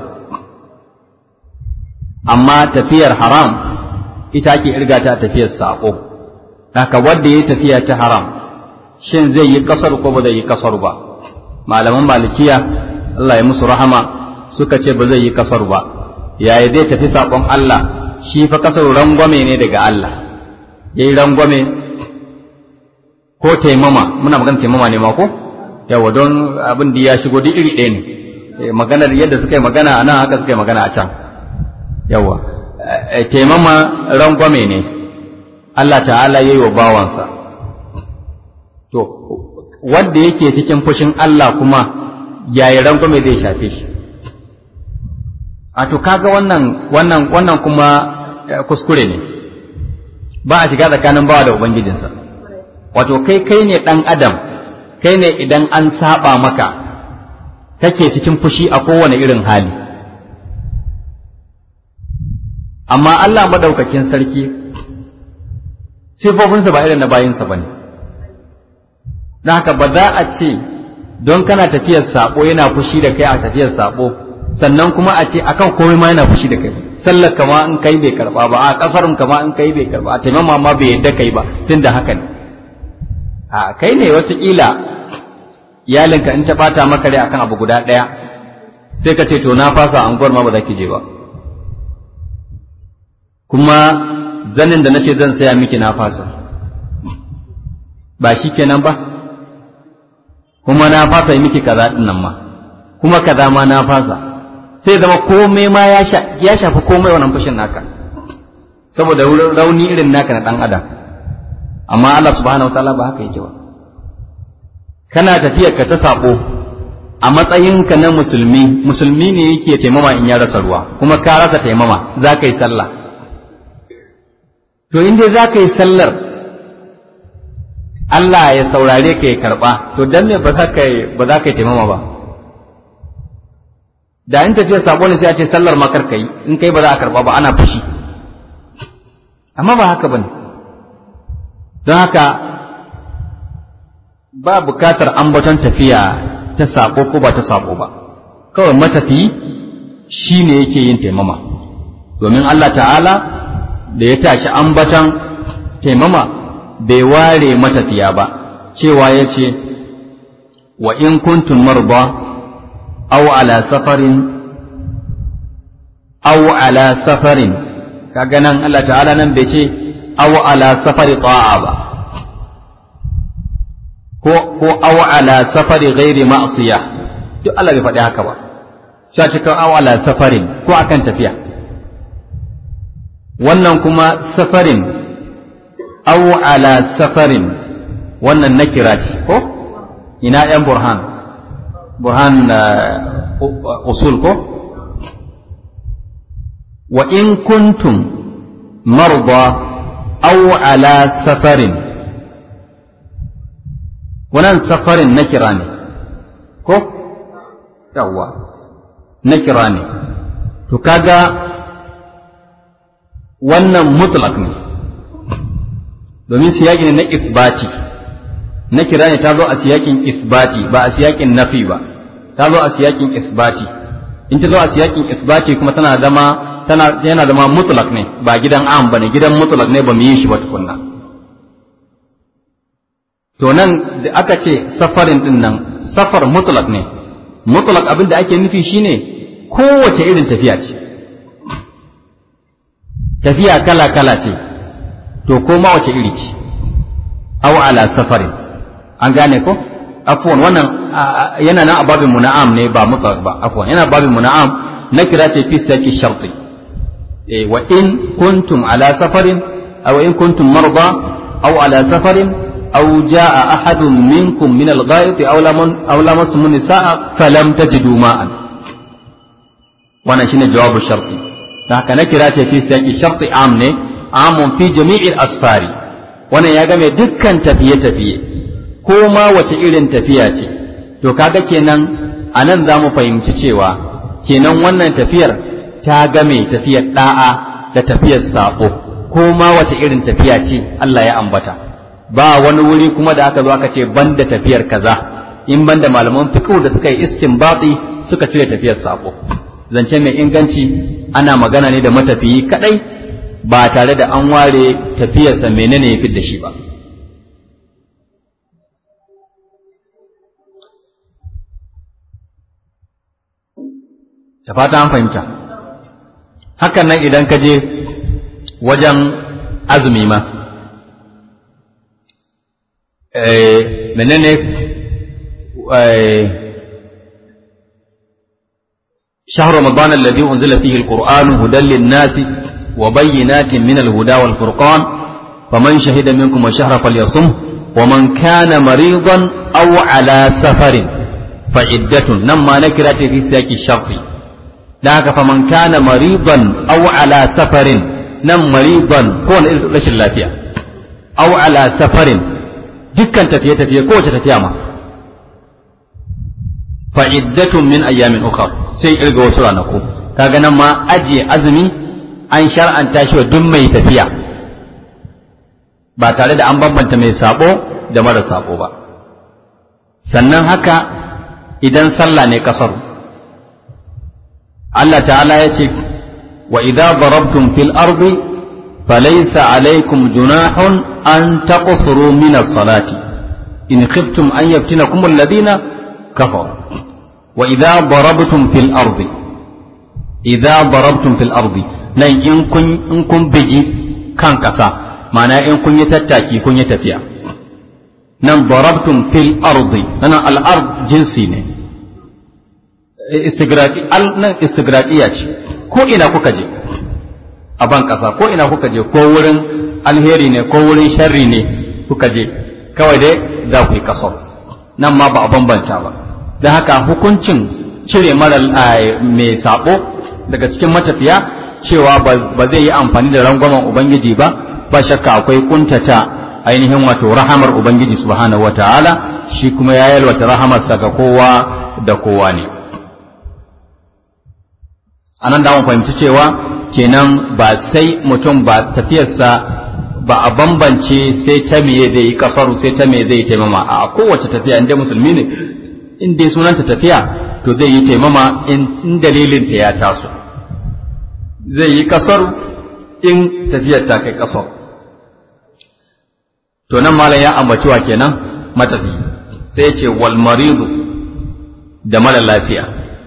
[SPEAKER 1] amma tafiyar haram ita ake irga ta tafiyar sako haka wanda yayi tafiya ta haram shin zai yi kasar ko ba zai yi kasar ba malaman malikiya Allah ya musu rahama suka ce ba zai yi kasar ba yaya zai tafi sakon Allah shi fa kasar rangwame ne daga Allah yayi rangwame ko taimama muna magana taimama ne ma ko yawa don abin da ya shigo duk iri ɗaya ne maganar yadda suka yi magana a nan haka suka yi magana a can yawa taimama rangwame ne Allah ta'ala ya yi wa bawansa to wanda yake cikin fushin Allah kuma yayi rangwame zai shafe shi a to kaga wannan wannan wannan kuma kuskure ne ba a shiga tsakanin bawa da ubangijinsa wato kai kai ne dan adam kai ne idan an saba maka kake cikin fushi a kowane irin hali amma Allah madaukakin sarki sifofinsa ba irin na bayinsa ba ne don haka ba za a ce don kana tafiyar sabo yana fushi da kai a tafiyar sabo sannan kuma a ce akan komai ma yana fushi da kai sallar kama in kai bai karba ba a kasarun kama in kai bai karba a taimama ma bai yadda kai ba tun da haka ne a kai ne wataƙila iyalinka in ta bata maka rai akan abu guda ɗaya sai ka ce to na fasa anguwar ma ba za ki je ba kuma zanin da nace zan saya miki na fasa ba shi kenan ba kuma na fasa yi miki kaza dinnan ma kuma kaza ma na fasa sai zama komai ma ya shafi komai wannan fushin naka saboda rauni irin naka na dan adam amma Allah subhanahu wataala ba haka yake ba kana tafiyar ka ta sabo a matsayinka na musulmi musulmi ne yake taimama in ya rasa ruwa kuma ka rasa taimama za ka yi sallah to in dai za ka yi sallar Allah ya saurare ka ya karɓa to dan me ba za ka yi ba za ka yi taimama ba da in tafiyar sabo ne sai a ce sallar ma kar ka yi in kai ba za a karɓa ba ana fushi amma ba haka bane don haka ba bukatar ambaton tafiya ta sabo ko ba ta sabo ba kawai matafi shi ne yake yin taimama domin Allah ta'ala da ya tashi ambaton taimama bai ware matafiya ba cewa ya ce wa in kuntum marba aw ala safarin aw ala safarin kaga nan Allah ta'ala nan bai ce aw ala safari ta'a ba ko ko aw ala safari ghairi ma'siyah duk Allah bai faɗi haka ba sai ce aw ala safarin ko akan tafiya wannan kuma safarin aw ala safarin wannan nakira ce ko ina yan burhan burhan usul ko wa in kuntum marda aw ala safarin wannan safarin nakira ne ko yawwa nakira ne to kaga wannan mutlaq ne domin siyaki ne na isbati na kira ne ta zo a siyakin isbati ba a siyakin nafi ba ta zo a siyakin isbati in ta zo a siyakin isbati kuma tana zama tana yana zama mutlaq ne ba gidan am bane gidan mutlaq ne ba mu yi shi ba tukunna to nan da aka ce safarin din nan safar mutlaq ne mutlaq abin da ake nufi shine kowace irin tafiya ce tafiya kala kala ce to ko ma wace iri ce aw ala safarin an gane ko afwan wannan yana nan a babin muna'am ne ba mutlaq ba afwan yana babin muna'am na kira ce fi saki sharti eh wa in kuntum ala safarin aw in kuntum marda aw ala safarin aw jaa ahadun minkum min al-ghayt aw lam aw lamastum nisaa falam tajidu ma'an wannan shine jawabu sharti da haka na kira ce fi saki sharti am ne amun fi jami'il asfari wannan ya game dukkan tafiye-tafiye ko ma wace irin tafiya ce to kaga kenan a nan za mu fahimci cewa kenan wannan tafiyar ta game tafiyar da'a da tafiyar sabo ko ma wace irin tafiya ce Allah ya ambata ba wani wuri kuma da aka zo aka ce banda tafiyar kaza in banda malaman fiqh da suka yi istinbati suka cire tafiyar sabo zance mai inganci ana magana ne da matafiyi kadai ba tare da an ware tafiyarsa menene ya da shi ba da fata an fahimta hakan nan idan ka je wajen azumi ma menene شهر رمضان الذي أنزل فيه القرآن هدى للناس وبينات من الهدى والفرقان فمن شهد منكم الشهر فليصمه ومن كان مريضا أو على سفر فعدة نما نكرة في سياق الشرط ذاك فمن كان مريضا أو على سفر نم مريضا كون رشد اللافية أو على سفر دكا تفيه تفيه كوش تفيه فعدة من أيام أخرى sai irga wasu ranaku kaga nan ma ajiye azumi an shar'anta shi wa duk mai tafiya ba tare da an bambanta mai sabo da mara sabo ba sannan haka idan sallah ne kasar Allah ta'ala ya ce wa idza darabtum fil ardi falaysa alaykum junahun an taqsuru min as-salati in khiftum an yaftinakum alladhina kafaru wa idza darabtum fil ardi idza darabtum fil ardi nan in kun in kun bigi kan kasa ma'ana in kun yi tattaki kun yi tafiya nan darabtum fil ardi nan al ard jinsi ne istigraqi al nan istigraqiya ce ko ina kuka je a ban kasa ko ina kuka je ko wurin alheri ne ko wurin sharri ne kuka je kawai dai za ku yi kasar nan ma ba a bambanta ba don haka hukuncin cire mara mai sabo daga cikin matafiya cewa ba zai yi amfani da rangwamen ubangiji ba ba shakka akwai kuntata ainihin wato rahamar ubangiji subhanahu wataala shi kuma ya yalwata rahamarsa ga kowa da kowa ne anan da mun fahimci cewa kenan ba sai mutum ba tafiyarsa ba a bambance sai ta meye zai yi kasaru sai ta meye zai taimama a kowace tafiya inda musulmi ne in dai sunanta tafiya to zai yi taimama in dalilin ta ya taso zai yi kasar in tafiyar ta kai kasar to nan malam ya ambaci wa kenan matafi sai ce wal maridu da mara lafiya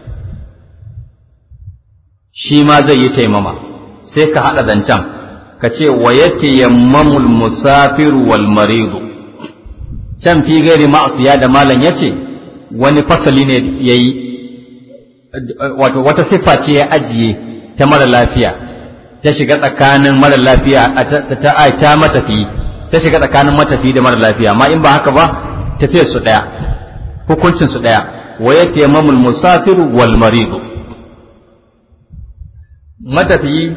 [SPEAKER 1] shi ma zai yi taimama sai ka haɗa zancen ka ce wa yake yammamul musafiru wal maridu can fi gairi ma'asiya da malam ya ce wani fasali ne ya yi wato wata siffa ce ya ajiye ta mara lafiya ta shiga tsakanin mara lafiya ta ta matafi ta shiga tsakanin matafi da mara lafiya amma in ba haka ba tafiyar su daya hukuncin su daya wa yatayammamul musafiru wal maridu matafiyi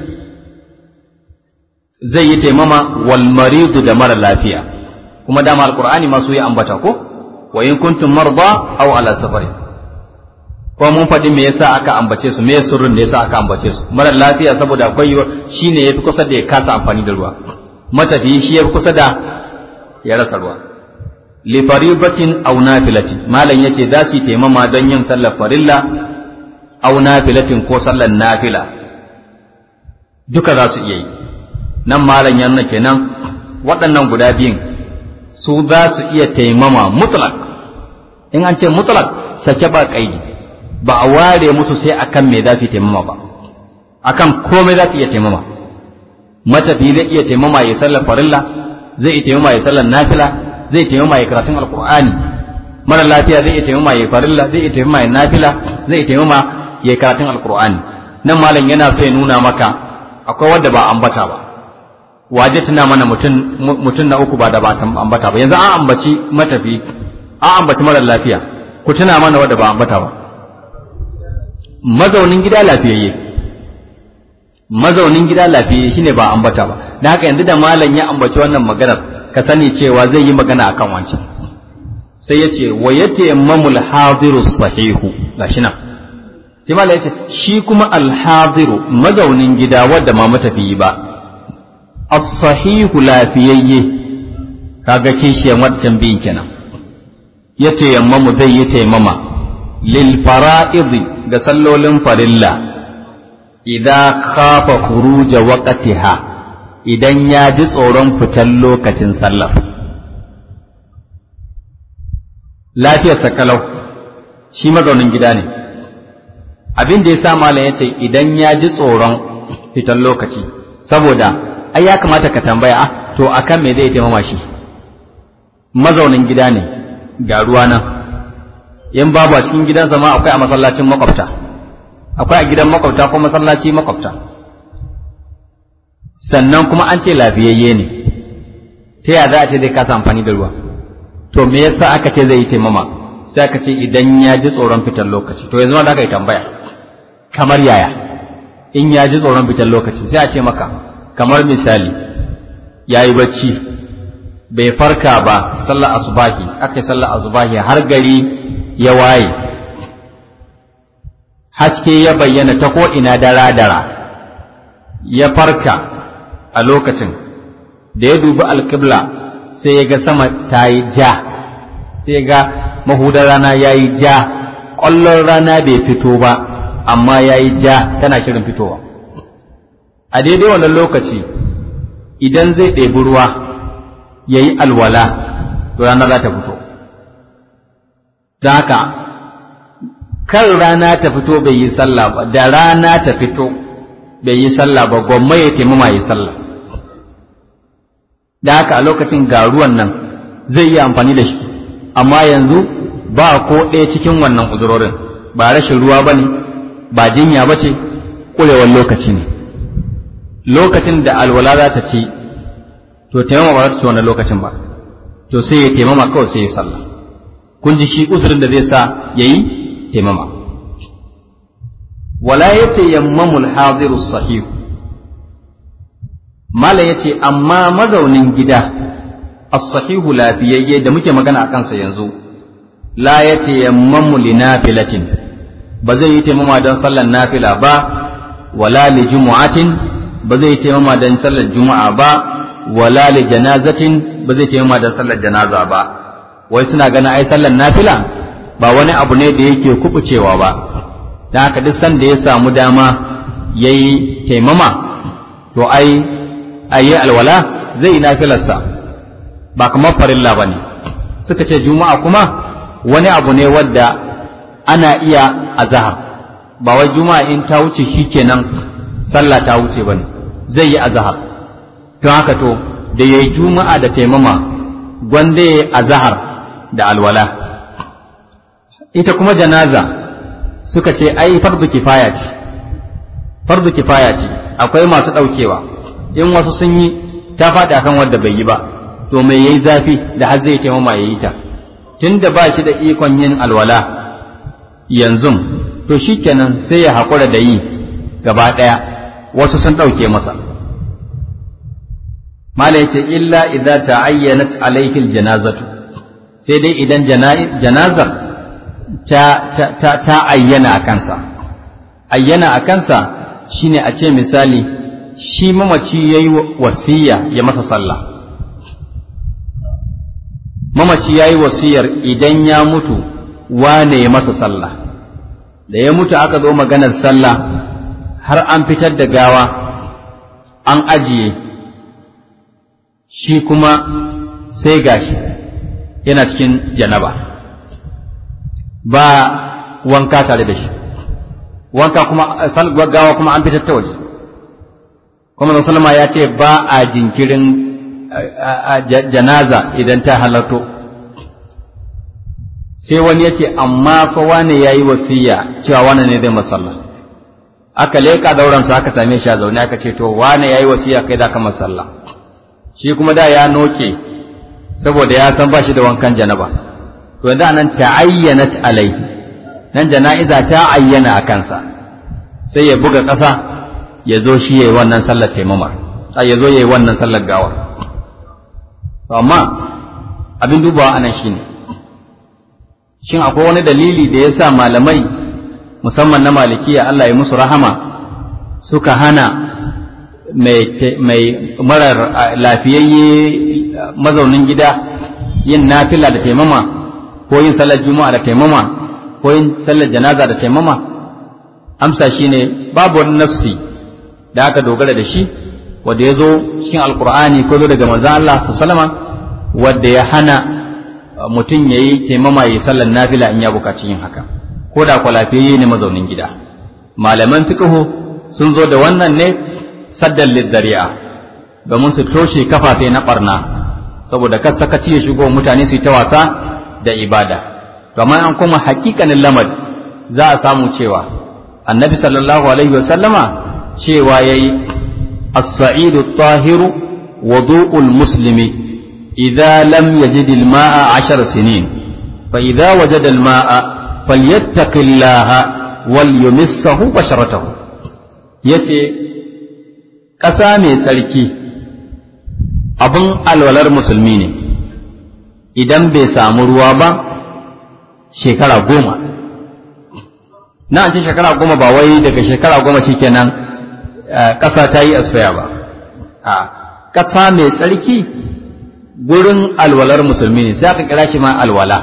[SPEAKER 1] zai yi taimama wal maridu da mara lafiya kuma dama alqur'ani ma su yi ambata ko wa in kuntum marda aw ala safari ko mun faɗi me yasa aka ambace su me sirrin da yasa aka ambace su mara lafiya saboda akwai shine yafi kusa da ya kasa amfani da ruwa matafiyi shi yafi kusa da ya rasa ruwa li faribatin aw nafilatin malam yace za su taimama don yin sallar farilla aw nafilatin ko sallar nafila duka za su iya yi nan malam ya nuna kenan waɗannan guda biyun su za su iya taimama mutlak in an ce mutlak sake ba kaidi ba a ware musu sai akan me za su taimama ba akan komai za su iya taimama matafi zai iya taimama ya sallar farilla zai iya taimama ya sallar nafila zai taimama ya karatun alkur'ani mara lafiya zai iya taimama ya farilla zai iya taimama ya nafila zai iya taimama ya karatun alkur'ani nan malam yana so ya nuna maka akwai wanda ba ambata ba waje tuna mana mutum na uku ba da ba ambata ba yanzu an ambaci matafi an ambaci mara lafiya ku tuna mana wanda ba ambata ba mazaunin gida lafiyayye mazaunin gida lafiyayye shine ba ambata ba da haka yanzu da malam ya ambaci wannan maganar ka sani cewa zai yi magana akan wancan sai ya ce wa yatayammamul hadiru sahihu gashi nan sai malam ya ce shi kuma alhadiru mazaunin gida wadda ma matafiyi ba as-sahihu lafiyayye kaga kishiyan wancan biyin kenan ya tayammamu zai yi taimama lil fara'idi ga sallolin farilla idan khafa khuruja waqtiha idan ya ji tsoron fitan lokacin sallar lafiyar sakalau shi mazaunin gida ne abin da ya sa malam ya ce idan ya ji tsoron fitan lokaci saboda ai ya kamata ka tambaya ah to akan me zai taimama shi mazaunin gida ne ga ruwa nan in babu a cikin gidansa ma akwai a masallacin makwabta akwai a gidan makwabta ko masallaci makwabta sannan kuma an ce lafiyayye ne ta yaya za a ce zai kasa amfani da ruwa to me yasa aka ce zai yi taimama sai aka ce idan ya ji tsoron fitar lokaci to yanzu ma da aka yi tambaya kamar yaya in ya ji tsoron fitar lokaci sai a ce maka kamar misali ya yi bacci bai farka ba sallar asubahi aka yi sallar asubahi har gari ya waye haske ya bayyana ta ko'ina dara-dara ya farka a lokacin da ya dubi alƙibla sai ya ga sama ta yi ja sai ga mahudar rana ya yi ja ƙwallon rana bai fito ba amma ya yi ja tana shirin fitowa a daidai wannan lokaci idan zai ɗebi ruwa ya yi alwala to rana za ta fito don haka kan rana ta fito bai yi sallah ba da rana ta fito bai yi sallah ba gwamma ya taimama yi sallah da haka a lokacin ga ruwan nan zai yi amfani da shi amma yanzu ba ko ɗaya cikin wannan uzurorin ba rashin ruwa ba ne ba jinya ba ce ƙurewar lokaci ne lokacin da alwala za ta ci to taimama ba za ta ci wannan lokacin ba to sai ya taimama kawai sai ya sallah kun ji shi uzurin da zai sa ya yi taimama wala ya tayammamu al-hadiru sahih mala yace amma mazaunin gida as-sahihu lafiyayye da muke magana a kansa yanzu la ya tayammamu li nafilatin ba zai yi taimama don sallar nafila ba wala li jumu'atin ba zai yi taimama don sallar juma'a ba wala li janazatin ba zai taimama don sallar janaza ba wai suna ganin ai sallar nafila ba wani abu ne da yake kubucewa ba da haka duk sanda ya samu dama ya yi taimama to ai ayi alwala zai yi nafilarsa ba kamar farilla ba ne suka ce juma'a kuma wani abu ne wadda ana iya azahar ba wai juma'a in ta wuce shi kenan sallah ta wuce ba ne zai yi azahar don haka to da ya yi juma'a da taimama gwanda ya yi azahar da alwala ita kuma janaza suka ce ai fardu kifaya ce fardu kifaya ce akwai masu ɗaukewa in wasu sun yi ta faɗi akan wanda bai yi ba to mai yayi zafi da har zai taimama ya yi ta tunda ba shi da ikon yin alwala yanzu to shikenan sai ya haƙura da yi gaba ɗaya wasu sun ɗauke masa mala yace illa idza ta'ayyanat alayhi aljanazatu sai dai idan janazar ta ta ta ayyana a kansa ayyana a kansa shine a ce misali shi mamaci yayi wasiya ya masa sallah mamaci yayi wasiyar idan ya mutu wane ya masa sallah da ya mutu aka zo maganar sallah har an fitar da gawa an ajiye shi kuma sai gashi yana cikin janaba ba wanka tare da shi wanka kuma gawa kuma an fitar ta waje kuma sallama ya ce ba a jinkirin janaza idan ta halarto sai wani ya ce amma fa wane ya yi wasiya cewa wane ne zai masalla aka leƙa dauransa aka same shi a zaune aka ce to wane ya yi wasiya kai da ka masalla shi kuma da ya noke saboda ya san ba shi da wankan janaba to yanzu anan ta'ayyanat alaihi nan jana'iza ta ayyana a kansa sai ya buga ƙasa ya zo shi yayi wannan sallar taimamar sai ya zo yayi wannan sallar gawar to amma abin dubawa anan shine shin akwai wani dalili da yasa malamai musamman na malikiya Allah ya musu rahama suka hana mai marar lafiyayye mazaunin gida yin nafila da taimama ko yin sallar juma'a da taimama ko yin sallar janaza da taimama amsa shine babu wani nafsi da aka dogara da shi wanda ya zo cikin alkur'ani ko zo daga manzon Allah sallama wanda ya hana mutum ya yi taimama ya yi sallar nafila in ya bukaci yin haka ko da kwa lafiyayye ne mazaunin gida malaman fiqhu sun zo da wannan ne saddan lizzari'a domin su toshe kafafe na barna saboda kar sakaci ya shigo mutane su yi ta wasa da ibada domin an kuma hakikanin lamar za a samu cewa annabi sallallahu alaihi wasallama cewa yayi as-sa'idu at-tahiru wudu'ul muslimi idza lam yajid al-ma'a 10 sinin fa idza wajada al-ma'a falyattaqillaha wal yumissahu basharatahu yace ƙasa mai tsarki abin alwalar musulmi ne idan bai samu ruwa ba shekara goma na ce shekara goma ba wai daga shekara goma shikenan ƙasa ta yi asfaya ba a ƙasa mai tsarki gurin alwalar musulmi ne sai aka kira shi ma alwala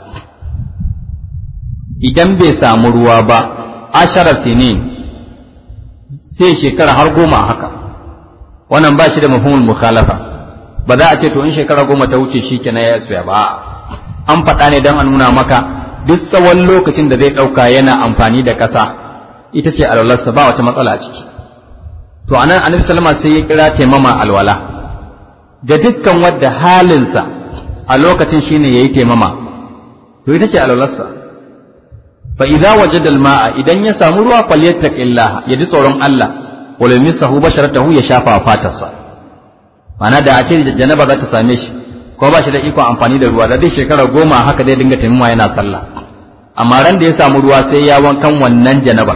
[SPEAKER 1] idan bai samu ruwa ba ashara sinin sai shekara har goma haka wannan ba shi da mafhumul mukhalafa ba za a ce to in shekara goma ta wuce shi kenan ya tsaya ba an faɗa ne don a nuna maka duk tsawon lokacin da zai ɗauka yana amfani da ƙasa ita ce alwalarsa ba wata matsala a ciki to anan annabi sallama sai ya kira taimama alwala ga dukkan wadda halinsa a lokacin shine yayi taimama to ita ce alwalarsa fa idza wajada al-ma'a idan ya samu ruwa falyattaqillaha ya ji tsoron Allah wala misahu basharatahu ya shafa fatarsa mana da a ce janaba za ta same shi ko ba shi da ikon amfani da ruwa da duk shekara goma haka dai dinga taimama yana sallah amma ran da ya samu ruwa sai ya wankan wannan janabar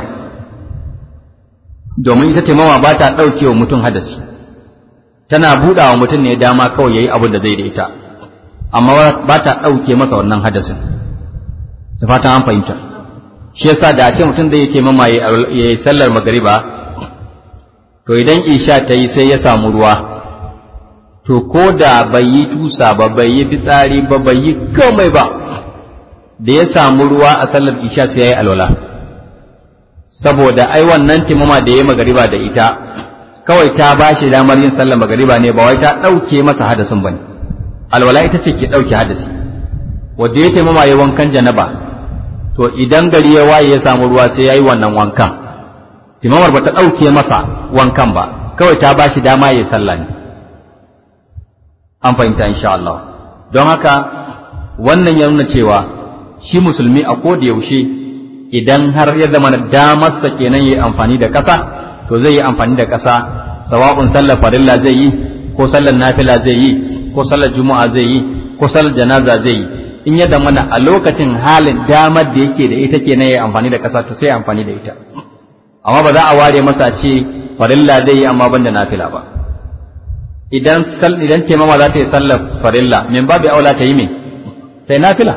[SPEAKER 1] domin ita taimama ba ta ɗauke wa mutum hadasi tana buɗa wa mutum ne dama kawai ya yi abin da zai da ita amma ba ta ɗauke masa wannan hadasin da fatan an fahimta shi yasa da a ce mutum zai yi taimama ya yi sallar magariba to idan isha ta yi sai ya samu ruwa to ko da bai yi tusa ba bai yi fitsari ba bai yi komai ba da ya samu ruwa a sallar isha sai ya yi alwala saboda ai wannan timama da ya magariba da ita kawai ta ba shi damar yin sallar magariba ne ba wai ta ɗauke masa hadasin ba ne alwala ita ce ke ɗauke hadasi wanda ya taimama ya wankan janaba to idan gari ya waye ya samu ruwa sai ya yi wannan wankan timamar ba ta ɗauke masa wankan ba kawai ta ba shi dama ya yi sallah ne an fahimta insha Allah don haka wannan ya nuna cewa shi musulmi a ko da yaushe idan har ya zama damarsa kenan yi amfani da ƙasa to zai yi amfani da ƙasa sawa'un sallar farilla zai yi ko sallar nafila zai yi ko sallar juma'a zai yi ko sallar janaza zai yi in ya zama a lokacin halin damar da yake da ita kenan yi amfani da ƙasa to sai amfani da ita amma ba za a ware masa ce farilla zai yi amma ban da nafila ba idan idan taimama za ta yi sallar farilla min babu aula ta yi me sai nafila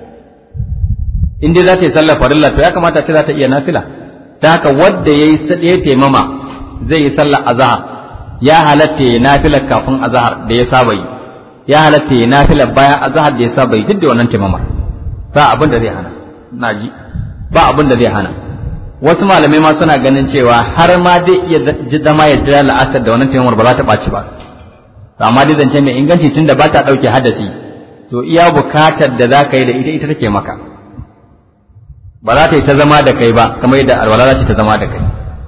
[SPEAKER 1] in dai za ta yi sallar farilla to ya kamata ce za ta iya nafila ta haka wadda ya yi ya taimama zai yi sallar azahar ya halatta ya nafila kafin azahar da ya saba yi ya halatta ya nafila bayan azahar da ya saba yi duk da wannan taimamar ba abin da zai hana na ji ba abin da zai hana wasu malamai ma suna ganin cewa har ma dai iya zama ya jira la'asar da wannan taimamar ba za ta ɓaci ba amma dai zance mai inganci tun da ba ta ɗauke hadasi to iya bukatar da za ka yi da ita ita take maka ba za ta yi ta zama da kai ba kamar yadda alwala za ta zama da kai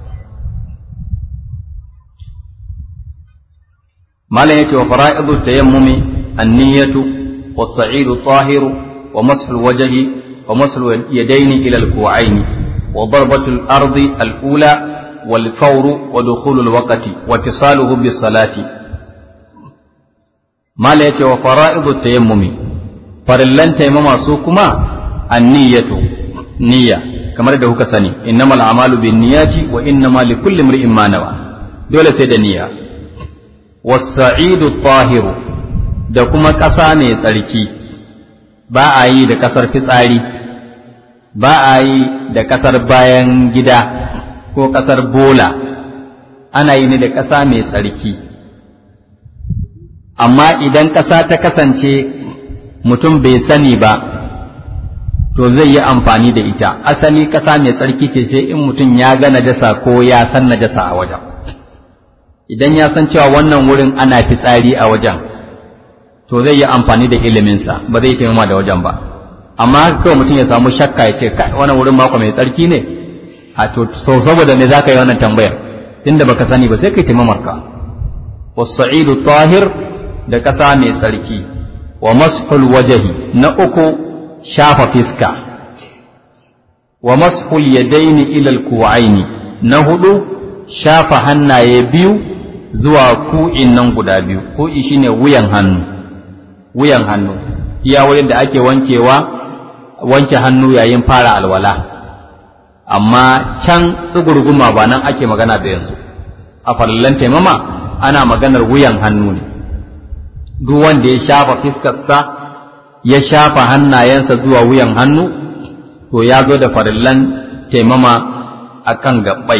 [SPEAKER 1] malam yake wa fara'idu tayammumi an-niyyatu was-sa'idu tahiru wa mashu al-wajhi wa mashu al-yadayn ila al-ku'ayn wa darbatu al-ardi al-ula wal-fawru wa dukhulu al-waqti wa ittisaluhu bis-salati mala yace wa fara'idu tayammumi farillan tayammuma su kuma an-niyyatu niyya kamar da kuka sani innamal a'malu binniyati wa innama likulli imrin ma nawa dole sai da niyya was-sa'idu tahiru da kuma ƙasa mai tsarki ba a yi da ƙasar fitsari ba a yi da ƙasar bayan gida ko ƙasar bola ana yi ne da ƙasa mai tsarki amma idan ƙasa ta kasance mutum bai sani ba to zai yi amfani da ita asali ƙasa mai tsarki ce sai in mutum ya ga najasa ko ya san najasa a wajen idan ya san cewa wannan wurin ana fitsari a wajen to zai yi amfani da iliminsa ba zai taimama da wajen ba amma haka kawai mutum ya samu shakka ya ce wannan wurin mako mai tsarki ne a to saboda ne za ka yi wannan tambayar tunda baka sani ba sai kai taimamar ka wasa'idu tahir da ƙasa mai tsarki wa mashul wajahi na uku shafa fiska wa mashul yadaini ila alku'aini na hudu shafa hannaye biyu zuwa ku'in nan guda biyu ku'i shine wuyan hannu wuyan hannu iya wurin da ake wankewa wanke hannu yayin fara alwala amma can tsugurguma ba nan ake magana da yanzu a farallan taimama ana maganar wuyan hannu ne duk wanda ya shafa fiskarsa ya shafa hannayensa zuwa wuyan hannu to ya zo da farillan taimama a kan gaɓai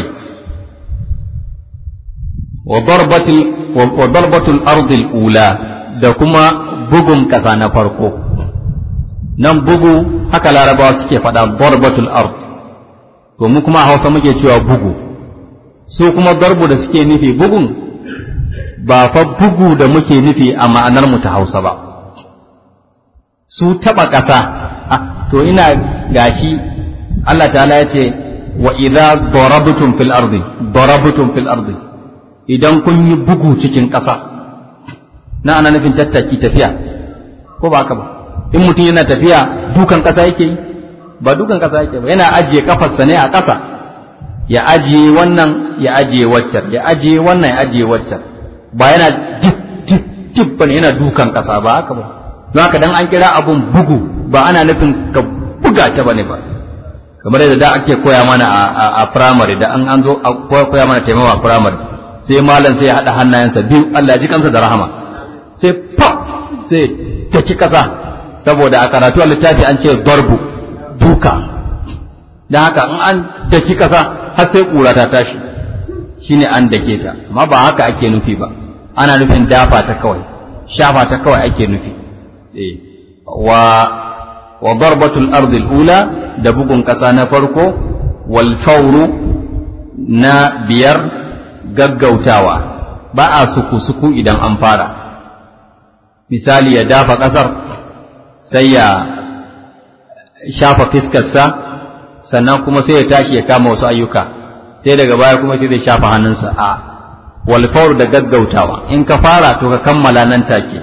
[SPEAKER 1] wa darbatul ardil ula da kuma bugun ƙasa na farko nan bugu haka larabawa suke faɗa darbatul ard to mu kuma a hausa muke cewa bugu su kuma darbu da suke nufi bugun ba fa bugu da muke nufi a ma'anar mu ta hausa ba su taɓa ƙasa to ina gashi Allah ta'ala ya ce wa idza darabtum fil ardi darabtum fil ardi idan kun yi bugu cikin ƙasa na ana nufin tattaki tafiya ko ba haka ba in mutum yana tafiya dukan ƙasa yake yi ba dukan ƙasa yake ba yana ajiye kafarsa ne a ƙasa ya ajiye wannan ya ajiye waccar ya ajiye wannan ya ajiye waccar ba yana dip dip dip bane yana dukan ƙasa ba haka ba don haka dan an kira abun bugu ba ana nufin ka buga ta bane ba kamar yadda da ake koya mana a primary da an an zo a koya mana taimawa a primary sai malam sai ya haɗa hannayensa biyu Allah ya ji kansa da rahama sai pop sai taki kasa saboda a karatu a littafi an ce darbu duka don haka in an daki kasa har sai ƙura ta tashi shine an dake ta amma ba haka ake nufi ba ana nufin dafa ta kawai shafa ta kawai ake nufi wa wa darbatul ardil ula da bugun ƙasa na farko wal fauru na biyar gaggautawa ba a suku-suku idan an fara misali ya dafa ƙasar sai ya shafa fiskarsa sannan kuma sai ya tashi ya kama wasu ayyuka sai daga baya kuma sai zai shafa hannunsa a walfaur da gaggautawa in ka fara to ka kammala nan take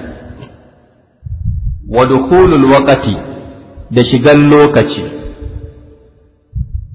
[SPEAKER 1] wa dukhulul waqti da shigan lokaci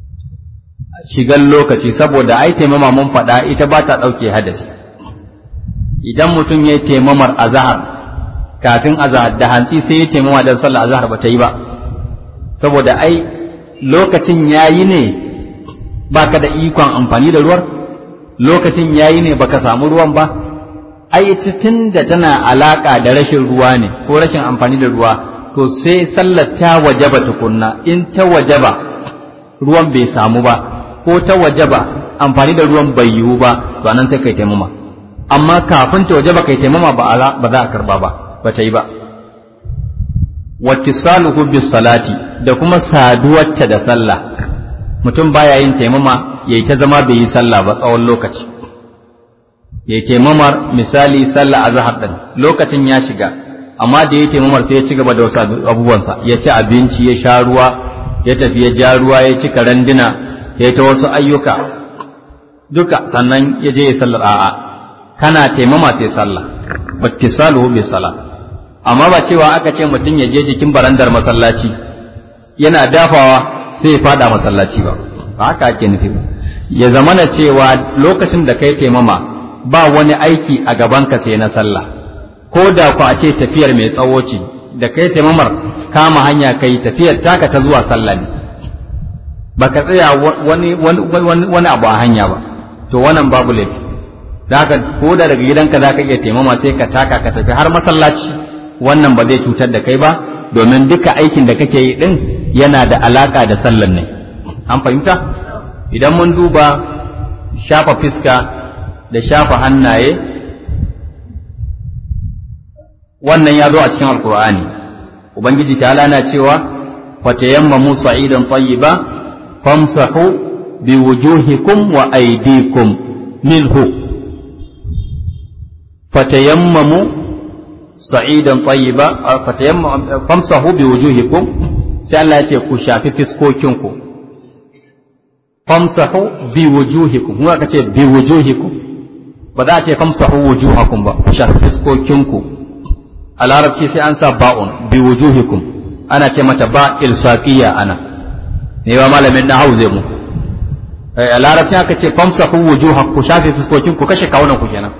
[SPEAKER 1] shigan lokaci saboda ai taimama mun faɗa ita ba ta ɗauke hadasi idan mutum ya yi taimamar azahar kafin azahar da hantsi sai ya taimama da sallar azahar ba ta yi ba saboda ai lokacin ya yi ne ba ka da ikon amfani da ruwan lokacin ya yi ne baka samu ruwan ba ai tun da tana alaƙa da rashin ruwa ne ko rashin amfani da ruwa to sai sallar ta wajaba tukunna in ta wajaba ruwan bai samu ba ko ta wajaba amfani da ruwan bai yiwu ba to nan sai kai taimama amma kafin ta wajaba kai taimama ba ba za a karba ba ba ta yi ba wattisaluhu bis salati da kuma saduwarta da sallah mutum baya yin taimama yayi ta zama bai yi sallah ba tsawon lokaci yayi taimamar misali sallah azhar din lokacin ya shiga amma da yayi taimamar sai ya ci gaba da wasu abubuwansa ya ci abinci ya sha ruwa ya tafi ya ja ruwa ya ci karandina ya ta wasu ayyuka duka sannan ya je ya sallar a'a kana taimama sai sallah battisaluhu bi salah amma ba cewa aka ce mutum ya je cikin barandar masallaci yana dafawa sai ya fada masallaci ba ba haka ake nufi ba ya zamana cewa lokacin da kai taimama ba wani aiki a gabanka sai na sallah ko da ku a ce tafiyar mai tsawo ce da kai taimamar kama hanya kai tafiyar taka ta zuwa sallah ne baka tsaya wani wani abu a hanya ba to wannan babu laifi da haka ko da daga gidanka za ka iya taimama sai ka taka ka tafi har masallaci wannan ba zai cutar da kai ba domin duka aikin da kake yi din yana da alaka da sallan ne an fahimta idan mun duba shafa fiska da shafa hannaye wannan ya zo a cikin alkur'ani ubangiji ta na cewa fatayammamu sa'idan tayyiba famsahu biwujuhikum wa aydikum minhu fatayammamu sa'idan tayyiba fatayammamu famsahu biwujuhikum sai Allah ya ce ku shafi fiskokinku famsahu biwujuhikum kuma aka ce biwujuhikum ba za a ce famsahu wujuhakum ba ku shafi fiskokinku a larabci sai an sa ba'un biwujuhikum ana ce mata ba ilsaqiya ana ne ba malamin na hau zai mu a larabci aka ce famsahu wujuhakum ku shafi fiskokinku kashe kawunan ku kenan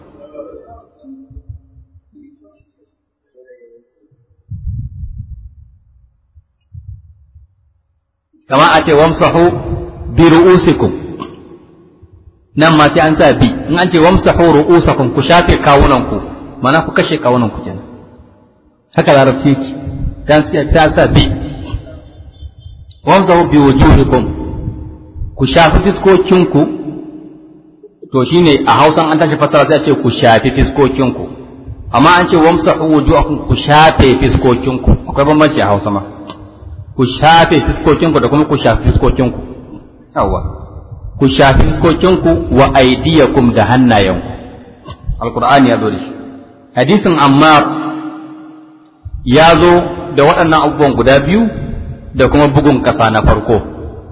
[SPEAKER 1] kama a ce wamsahu bi ru'usikum nan ma sai an sa bi in an ce wamsahu ru'usakum ku shafe kawunan ku mana ku kashe kawunan ku kenan haka larabci yake dan sai ta sa bi wamsahu bi wujuhikum ku shafi fiskokin ku to shine a Hausan an tashi fasara sai a ce ku shafi fiskokin ku amma an ce wamsahu wujuhakum ku shafe fiskokin ku akwai bambanci a Hausa ma ku shafe fiskokinku da kuma ku shafi fiskokinku yawa ku shafi fiskokinku wa aidiyakum da hannayenku alkur'ani ya zo da shi hadisin ammar ya zo da waɗannan abubuwan guda biyu da kuma bugun ƙasa na farko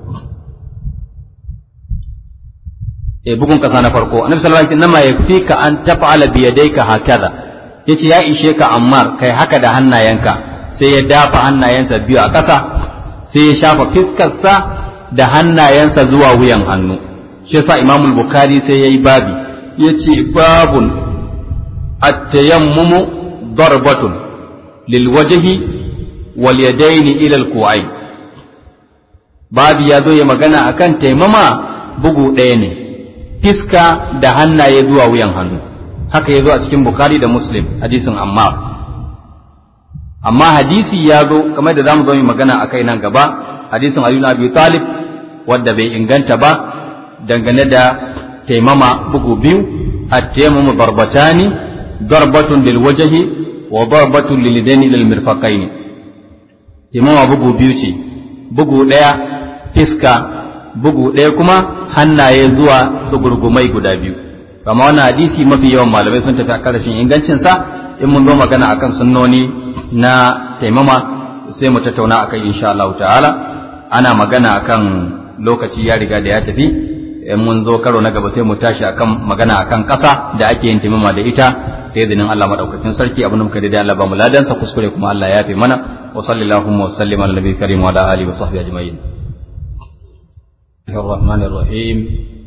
[SPEAKER 1] e bugun ƙasa na farko annabi sallallahu alaihi wasallam yakfika an taf'ala bi yadayka hakaza yace ya ishe ka ammar kai haka da hannayenka sai ya dafa hannayensa biyu a ƙasa sai ya shafa fiskarsa da hannayensa zuwa wuyan hannu shi yasa Imam Bukhari sai yayi babi yace babun at-tayammumu darbatun lil wajhi wal yadaini ila al babi ya zo ya magana akan taimama bugu ɗaya ne fiska da hannaye zuwa wuyan hannu haka ya zo a cikin Bukhari da Muslim hadisin Ammar amma hadisi ya zo kamar da zamu zo mu magana akai nan gaba hadisin Ali ibn Abi Talib wanda bai inganta ba dangane da taimama bugu biyu at-tayammumu darbatani darbatun lil wajhi wa darbatun lil yadaini lil mirfaqaini taimama bugu biyu ce bugu daya fiska bugu daya kuma hannaye zuwa tsugurgumai guda biyu kama wannan hadisi mafi yawan malamai sun tafi a karashin ingancin sa in mun zo magana akan sunnoni na taimama sai mu tattauna akai insha Allah ta'ala ana magana akan lokaci ya riga da ya tafi in mun zo karo na gaba sai mu tashi akan magana akan ƙasa da ake yin taimama da ita da izinin Allah madaukakin sarki abin da muka da Allah ba mu ladan sa kuskure kuma Allah ya fi mana wa sallallahu wa sallim ala nabiyyi karim wa ala alihi wa sahbihi ajma'in الرحمن الرحيم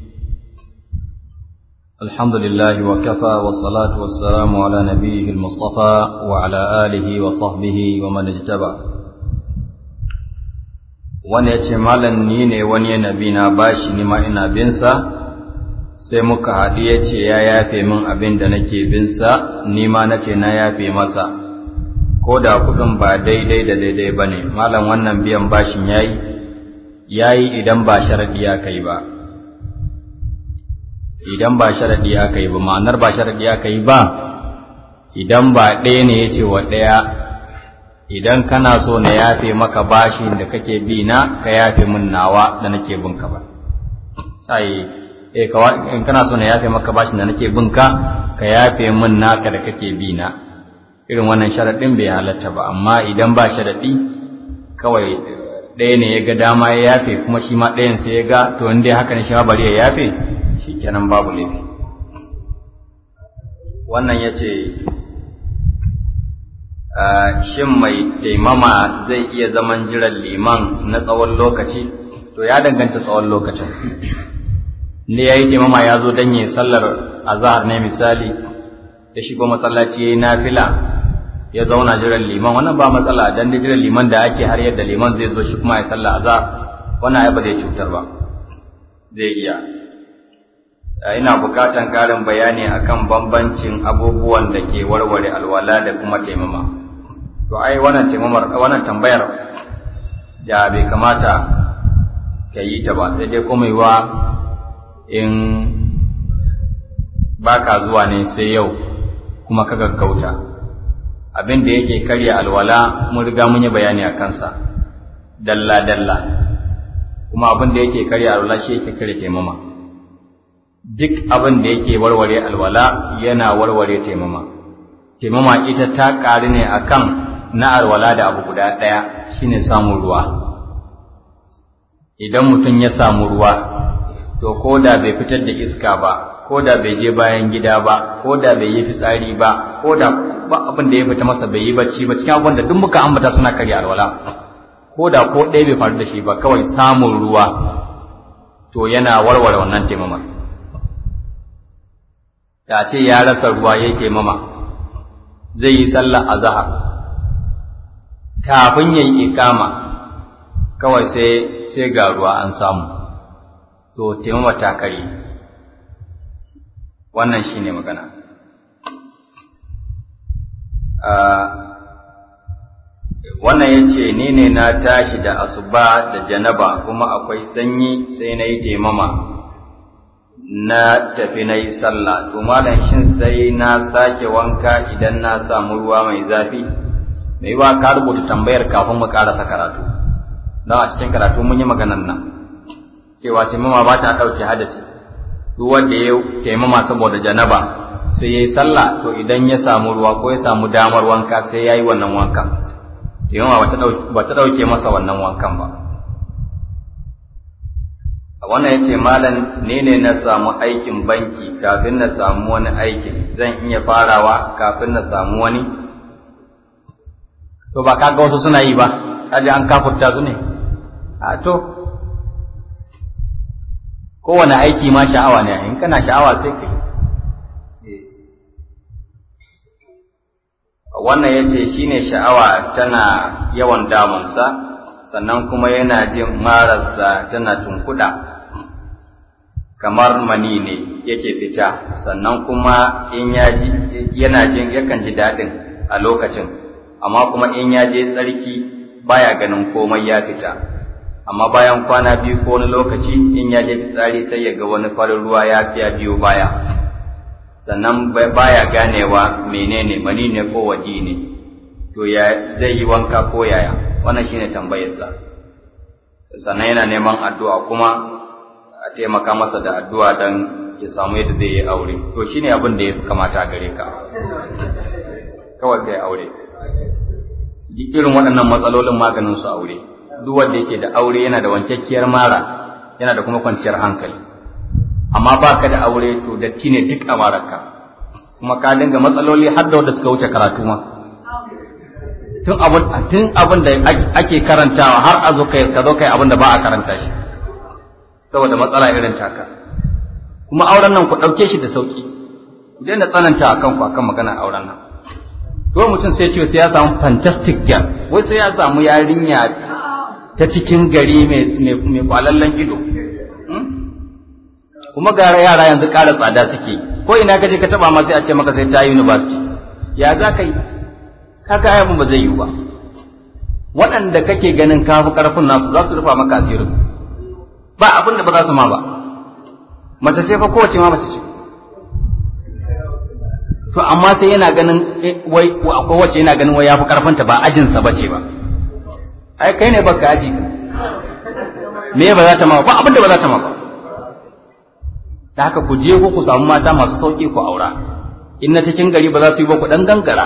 [SPEAKER 1] الحمد لله وكفى والصلاة والسلام على نبيه المصطفى وعلى آله وصحبه ومن اجتبع wani ya ce malam ni ne wani nabi na bashi ni ma ina binsa sai muka haɗu ya ce ya yafe min abin da nake binsa ni ma na ce na yafe masa ko da kuɗin ba daidai da daidai ba ne malam wannan biyan bashin ya yi ya yi idan ba sharaɗi aka yi ba idan ba sharaɗi aka yi ba ma'anar ba sharaɗi aka yi ba idan ba ɗaya ne ya ce wa ɗaya idan kana so na yafe maka bashin da kake bi na ka yafe min nawa da nake bin ka ba sai eh in kana so na yafe maka bashin da nake bin ka ka yafe min naka da kake bi na irin wannan sharaɗin bai halatta ba amma idan ba sharaɗi kawai ɗaya ne ya ga dama ya yafe kuma shi ma ɗayan sai ya ga to in dai haka ne shi ma bari ya yafe shi kenan babu laifi wannan ya ce shin mai taimama zai iya zaman jiran liman na tsawon lokaci to ya danganta tsawon lokacin ne ya yi taimama ya zo don yi sallar azahar ne misali ya shigo masallaci ya yi nafila ya zauna jiran liman wannan ba matsala dan da jiran liman da ake har yadda liman zai zo shi kuma ya sallah azhar wannan ai ba zai cutar ba zai iya ina bukatan karin bayani akan bambancin abubuwan da ke warware alwala da kuma taimama to ai wannan taimamar wannan tambayar da bai kamata ka yi ta ba sai dai kuma yiwa in baka zuwa ne sai yau kuma ka gaggauta abin da yake karya alwala mun riga mun yi bayani a kansa dalla dalla kuma abin da yake karya alwala shi yake karya taimama duk abin da yake warware alwala yana warware taimama taimama ita ta ƙari ne akan na alwala da abu guda ɗaya shine samun ruwa idan mutum ya samu ruwa to ko da bai fitar da iska ba ko da bai je bayan gida ba ko da bai yi fitsari ba ko da ba abin da ya fita masa bai yi bacci ba cikin abin da duk muka ambata suna karya alwala ko da ko ɗaya bai faru da shi ba kawai samun ruwa to yana warware wannan taimamar da ce ya rasa ruwa ya taimama zai yi sallah a zahar kafin ya yi ikama kawai sai sai ga ruwa an samu to taimama ta kare wannan shine magana wannan ya ce ni ne na tashi da asuba da janaba kuma akwai sanyi sai na yi taimama na tafi na yi sallah to malam shin sai na sake wanka idan na samu ruwa mai zafi mai wa ka rubuta tambayar kafin mu karasa karatu don a cikin karatu mun yi maganan nan cewa taimama ba ta ɗauke hadasi duk wanda ya taimama saboda janaba sai ya yi sallah to idan ya samu ruwa ko ya samu damar wanka sai ya yi wannan wankan taimama ba ta ɗauke masa wannan wankan ba wannan ya ce malam ne ne na samu aikin banki kafin na samu wani aikin zan iya farawa kafin na samu wani to ba kaga wasu suna yi ba kaji an kafurta su ne a to kowane aiki ma sha'awa ne in kana sha'awa sai kai wannan ya ce shi ne sha'awa tana yawan damunsa sannan kuma yana jin mararsa tana tunkuɗa kamar mani ne yake fita sannan kuma in ya ji yana jin yakan ji daɗin a lokacin amma kuma in ya je tsarki baya ganin komai ya fita amma bayan kwana biyu ko wani lokaci in ya je fitsari sai ya ga wani farin ruwa ya fiya biyo baya sannan baya ganewa menene mani ne ko waje ne to ya zai yi wanka ko yaya wannan shine tambayarsa sannan yana neman addu'a kuma a taimaka masa da addu'a don ya samu yadda zai yi aure to shine abin da ya fi kamata gare ka kawai kai aure irin waɗannan matsalolin maganin su aure duk wanda yake da aure yana da wankakkiyar mara yana da kuma kwanciyar hankali amma ba ka da aure to datti ne duk a mararka kuma ka dinga matsaloli har da wanda suka wuce karatu ma tun abin tun abin da ake karantawa har a zo kai ka zo kai abin da ba a karanta shi saboda matsala irin taka kuma auren nan ku ɗauke shi da sauki ku daina tsananta a kanku akan magana auren nan to mutum sai ce sai ya samu fantastic girl wai sai ya samu yarinya ta cikin gari mai kwalallen ido kuma gara yara yanzu ƙara tsada suke ko ina kaje ka taba ma sai a ce maka sai ta university ya za ka yi kaga ayyukan ba zai yi ba waɗanda kake ganin kafi ƙarfin nasu za su rufa maka asirin ba abin da ba za su ma ba mace ce fa kowace ma mace ce to amma sai yana ganin wai akwai wacce yana ganin wai yafi ƙarfinta ba ajinsa ba ce ba ai kai ne baka aji ka me ba za ta ma ba abin da ba za ta ma ba ta haka ku je ku samu mata masu sauƙi ku aura in na cikin gari ba za su yi ba ku ɗan gangara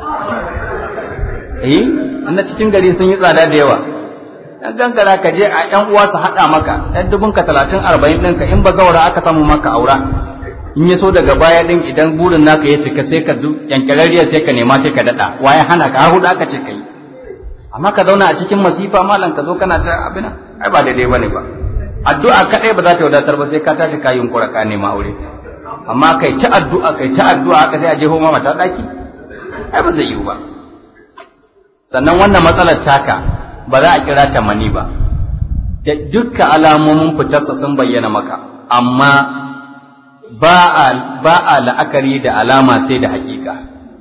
[SPEAKER 1] eh na cikin gari sun yi tsada da yawa dan gangara ka je a ƴan uwa su haɗa maka ɗan dubun ka talatin arba'in ɗinka in ba zaura aka samu maka aura in ya so daga baya ɗin idan burin naka ya cika sai ka yankararriyar sai ka nema sai ka daɗa waye hana ka har huɗu aka ce ka yi amma ka zauna a cikin masifa malam ka zo kana ta abin ai ba daidai bane ba addu'a kaɗai ba za ta wadatar ba sai ka tashi ka yunkura ka nema aure amma kai ta addu'a kai ta addu'a haka sai a jeho ma mata ɗaki ai ba zai yiwu ba sannan wannan matsalar taka ba za a kira ta mani ba da dukkan alamomin fitarsa sun bayyana maka amma ba a ba a la'akari da alama sai da hakika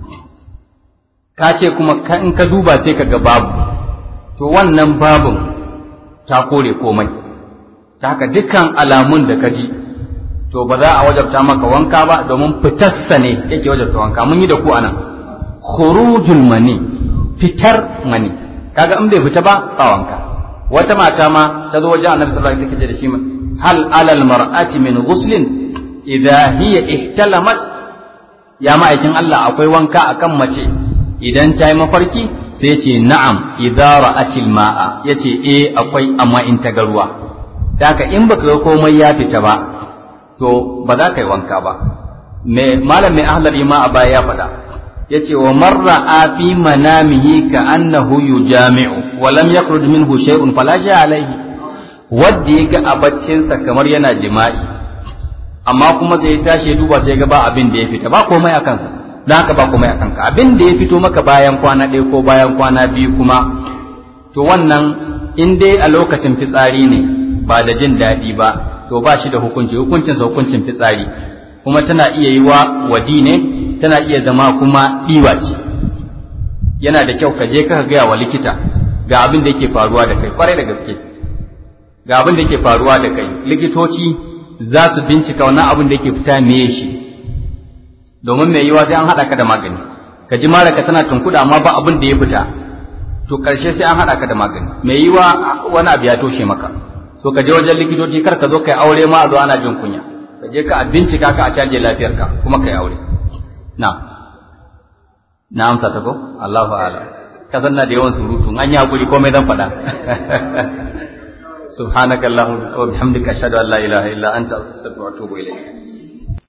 [SPEAKER 1] ka ce kuma in ka duba sai ka ga babu to wannan babun ta kore komai ta haka dukkan alamun da ka ji to ba za a wajabta maka wanka ba domin fitarsa ne yake wajabta wanka mun yi da ku anan khurujul mani fitar mani kaga in bai fita ba ba wanka wata mata ma ta zo wajen annabi sallallahu alaihi wasallam da shi hal alal mar'ati min ghuslin idha hiya ihtalamat ya ma'aikin Allah akwai wanka akan mace idan ta yi mafarki sai ce na'am idza ra'atil ma'a yace eh akwai amma in ta ga ruwa daka in baka ga komai ya fita ba to ba za ka yi wanka ba me malam mai ahlari ma a baya ya faɗa yace wa marra fi manamihi ka annahu yujami'u wa lam yakhruj minhu shay'un fala shay alayhi wanda ya ga a baccinsa kamar yana jima'i amma kuma zai tashi duba sai ga ba abin da ya fita ba komai a kansa don haka ba komai a kanka abin da ya fito maka bayan kwana ɗaya ko bayan kwana biyu kuma to wannan in dai a lokacin fitsari ne ba da jin daɗi ba to ba shi da hukunci hukuncinsa hukuncin fitsari kuma tana iya yi wa wadi ne tana iya zama kuma ɗiwa ce yana da kyau ka je ka gaya wa likita ga abin da yake faruwa da kai kwarai da gaske ga abin da yake faruwa da kai likitoci za su bincika wannan abin da yake fita meye shi domin mai yiwa sai an haɗa ka da magani ka ji mara ka tana tunkuɗa amma ba abin da ya fita to ƙarshe sai an haɗa ka da magani mai yiwa wani abu ya toshe maka so ka je wajen likitoci kar ka zo kai aure ma a zo ana jin kunya ka je ka bincika ka a caje lafiyarka kuma kai aure na na amsa ta ko Allahu a'lam ka sanna da yawan surutu an yi hakuri komai zan faɗa سبحانك اللهم وبحمدك أشهد أن لا إله إلا أنت أستغفرك وأتوب إليك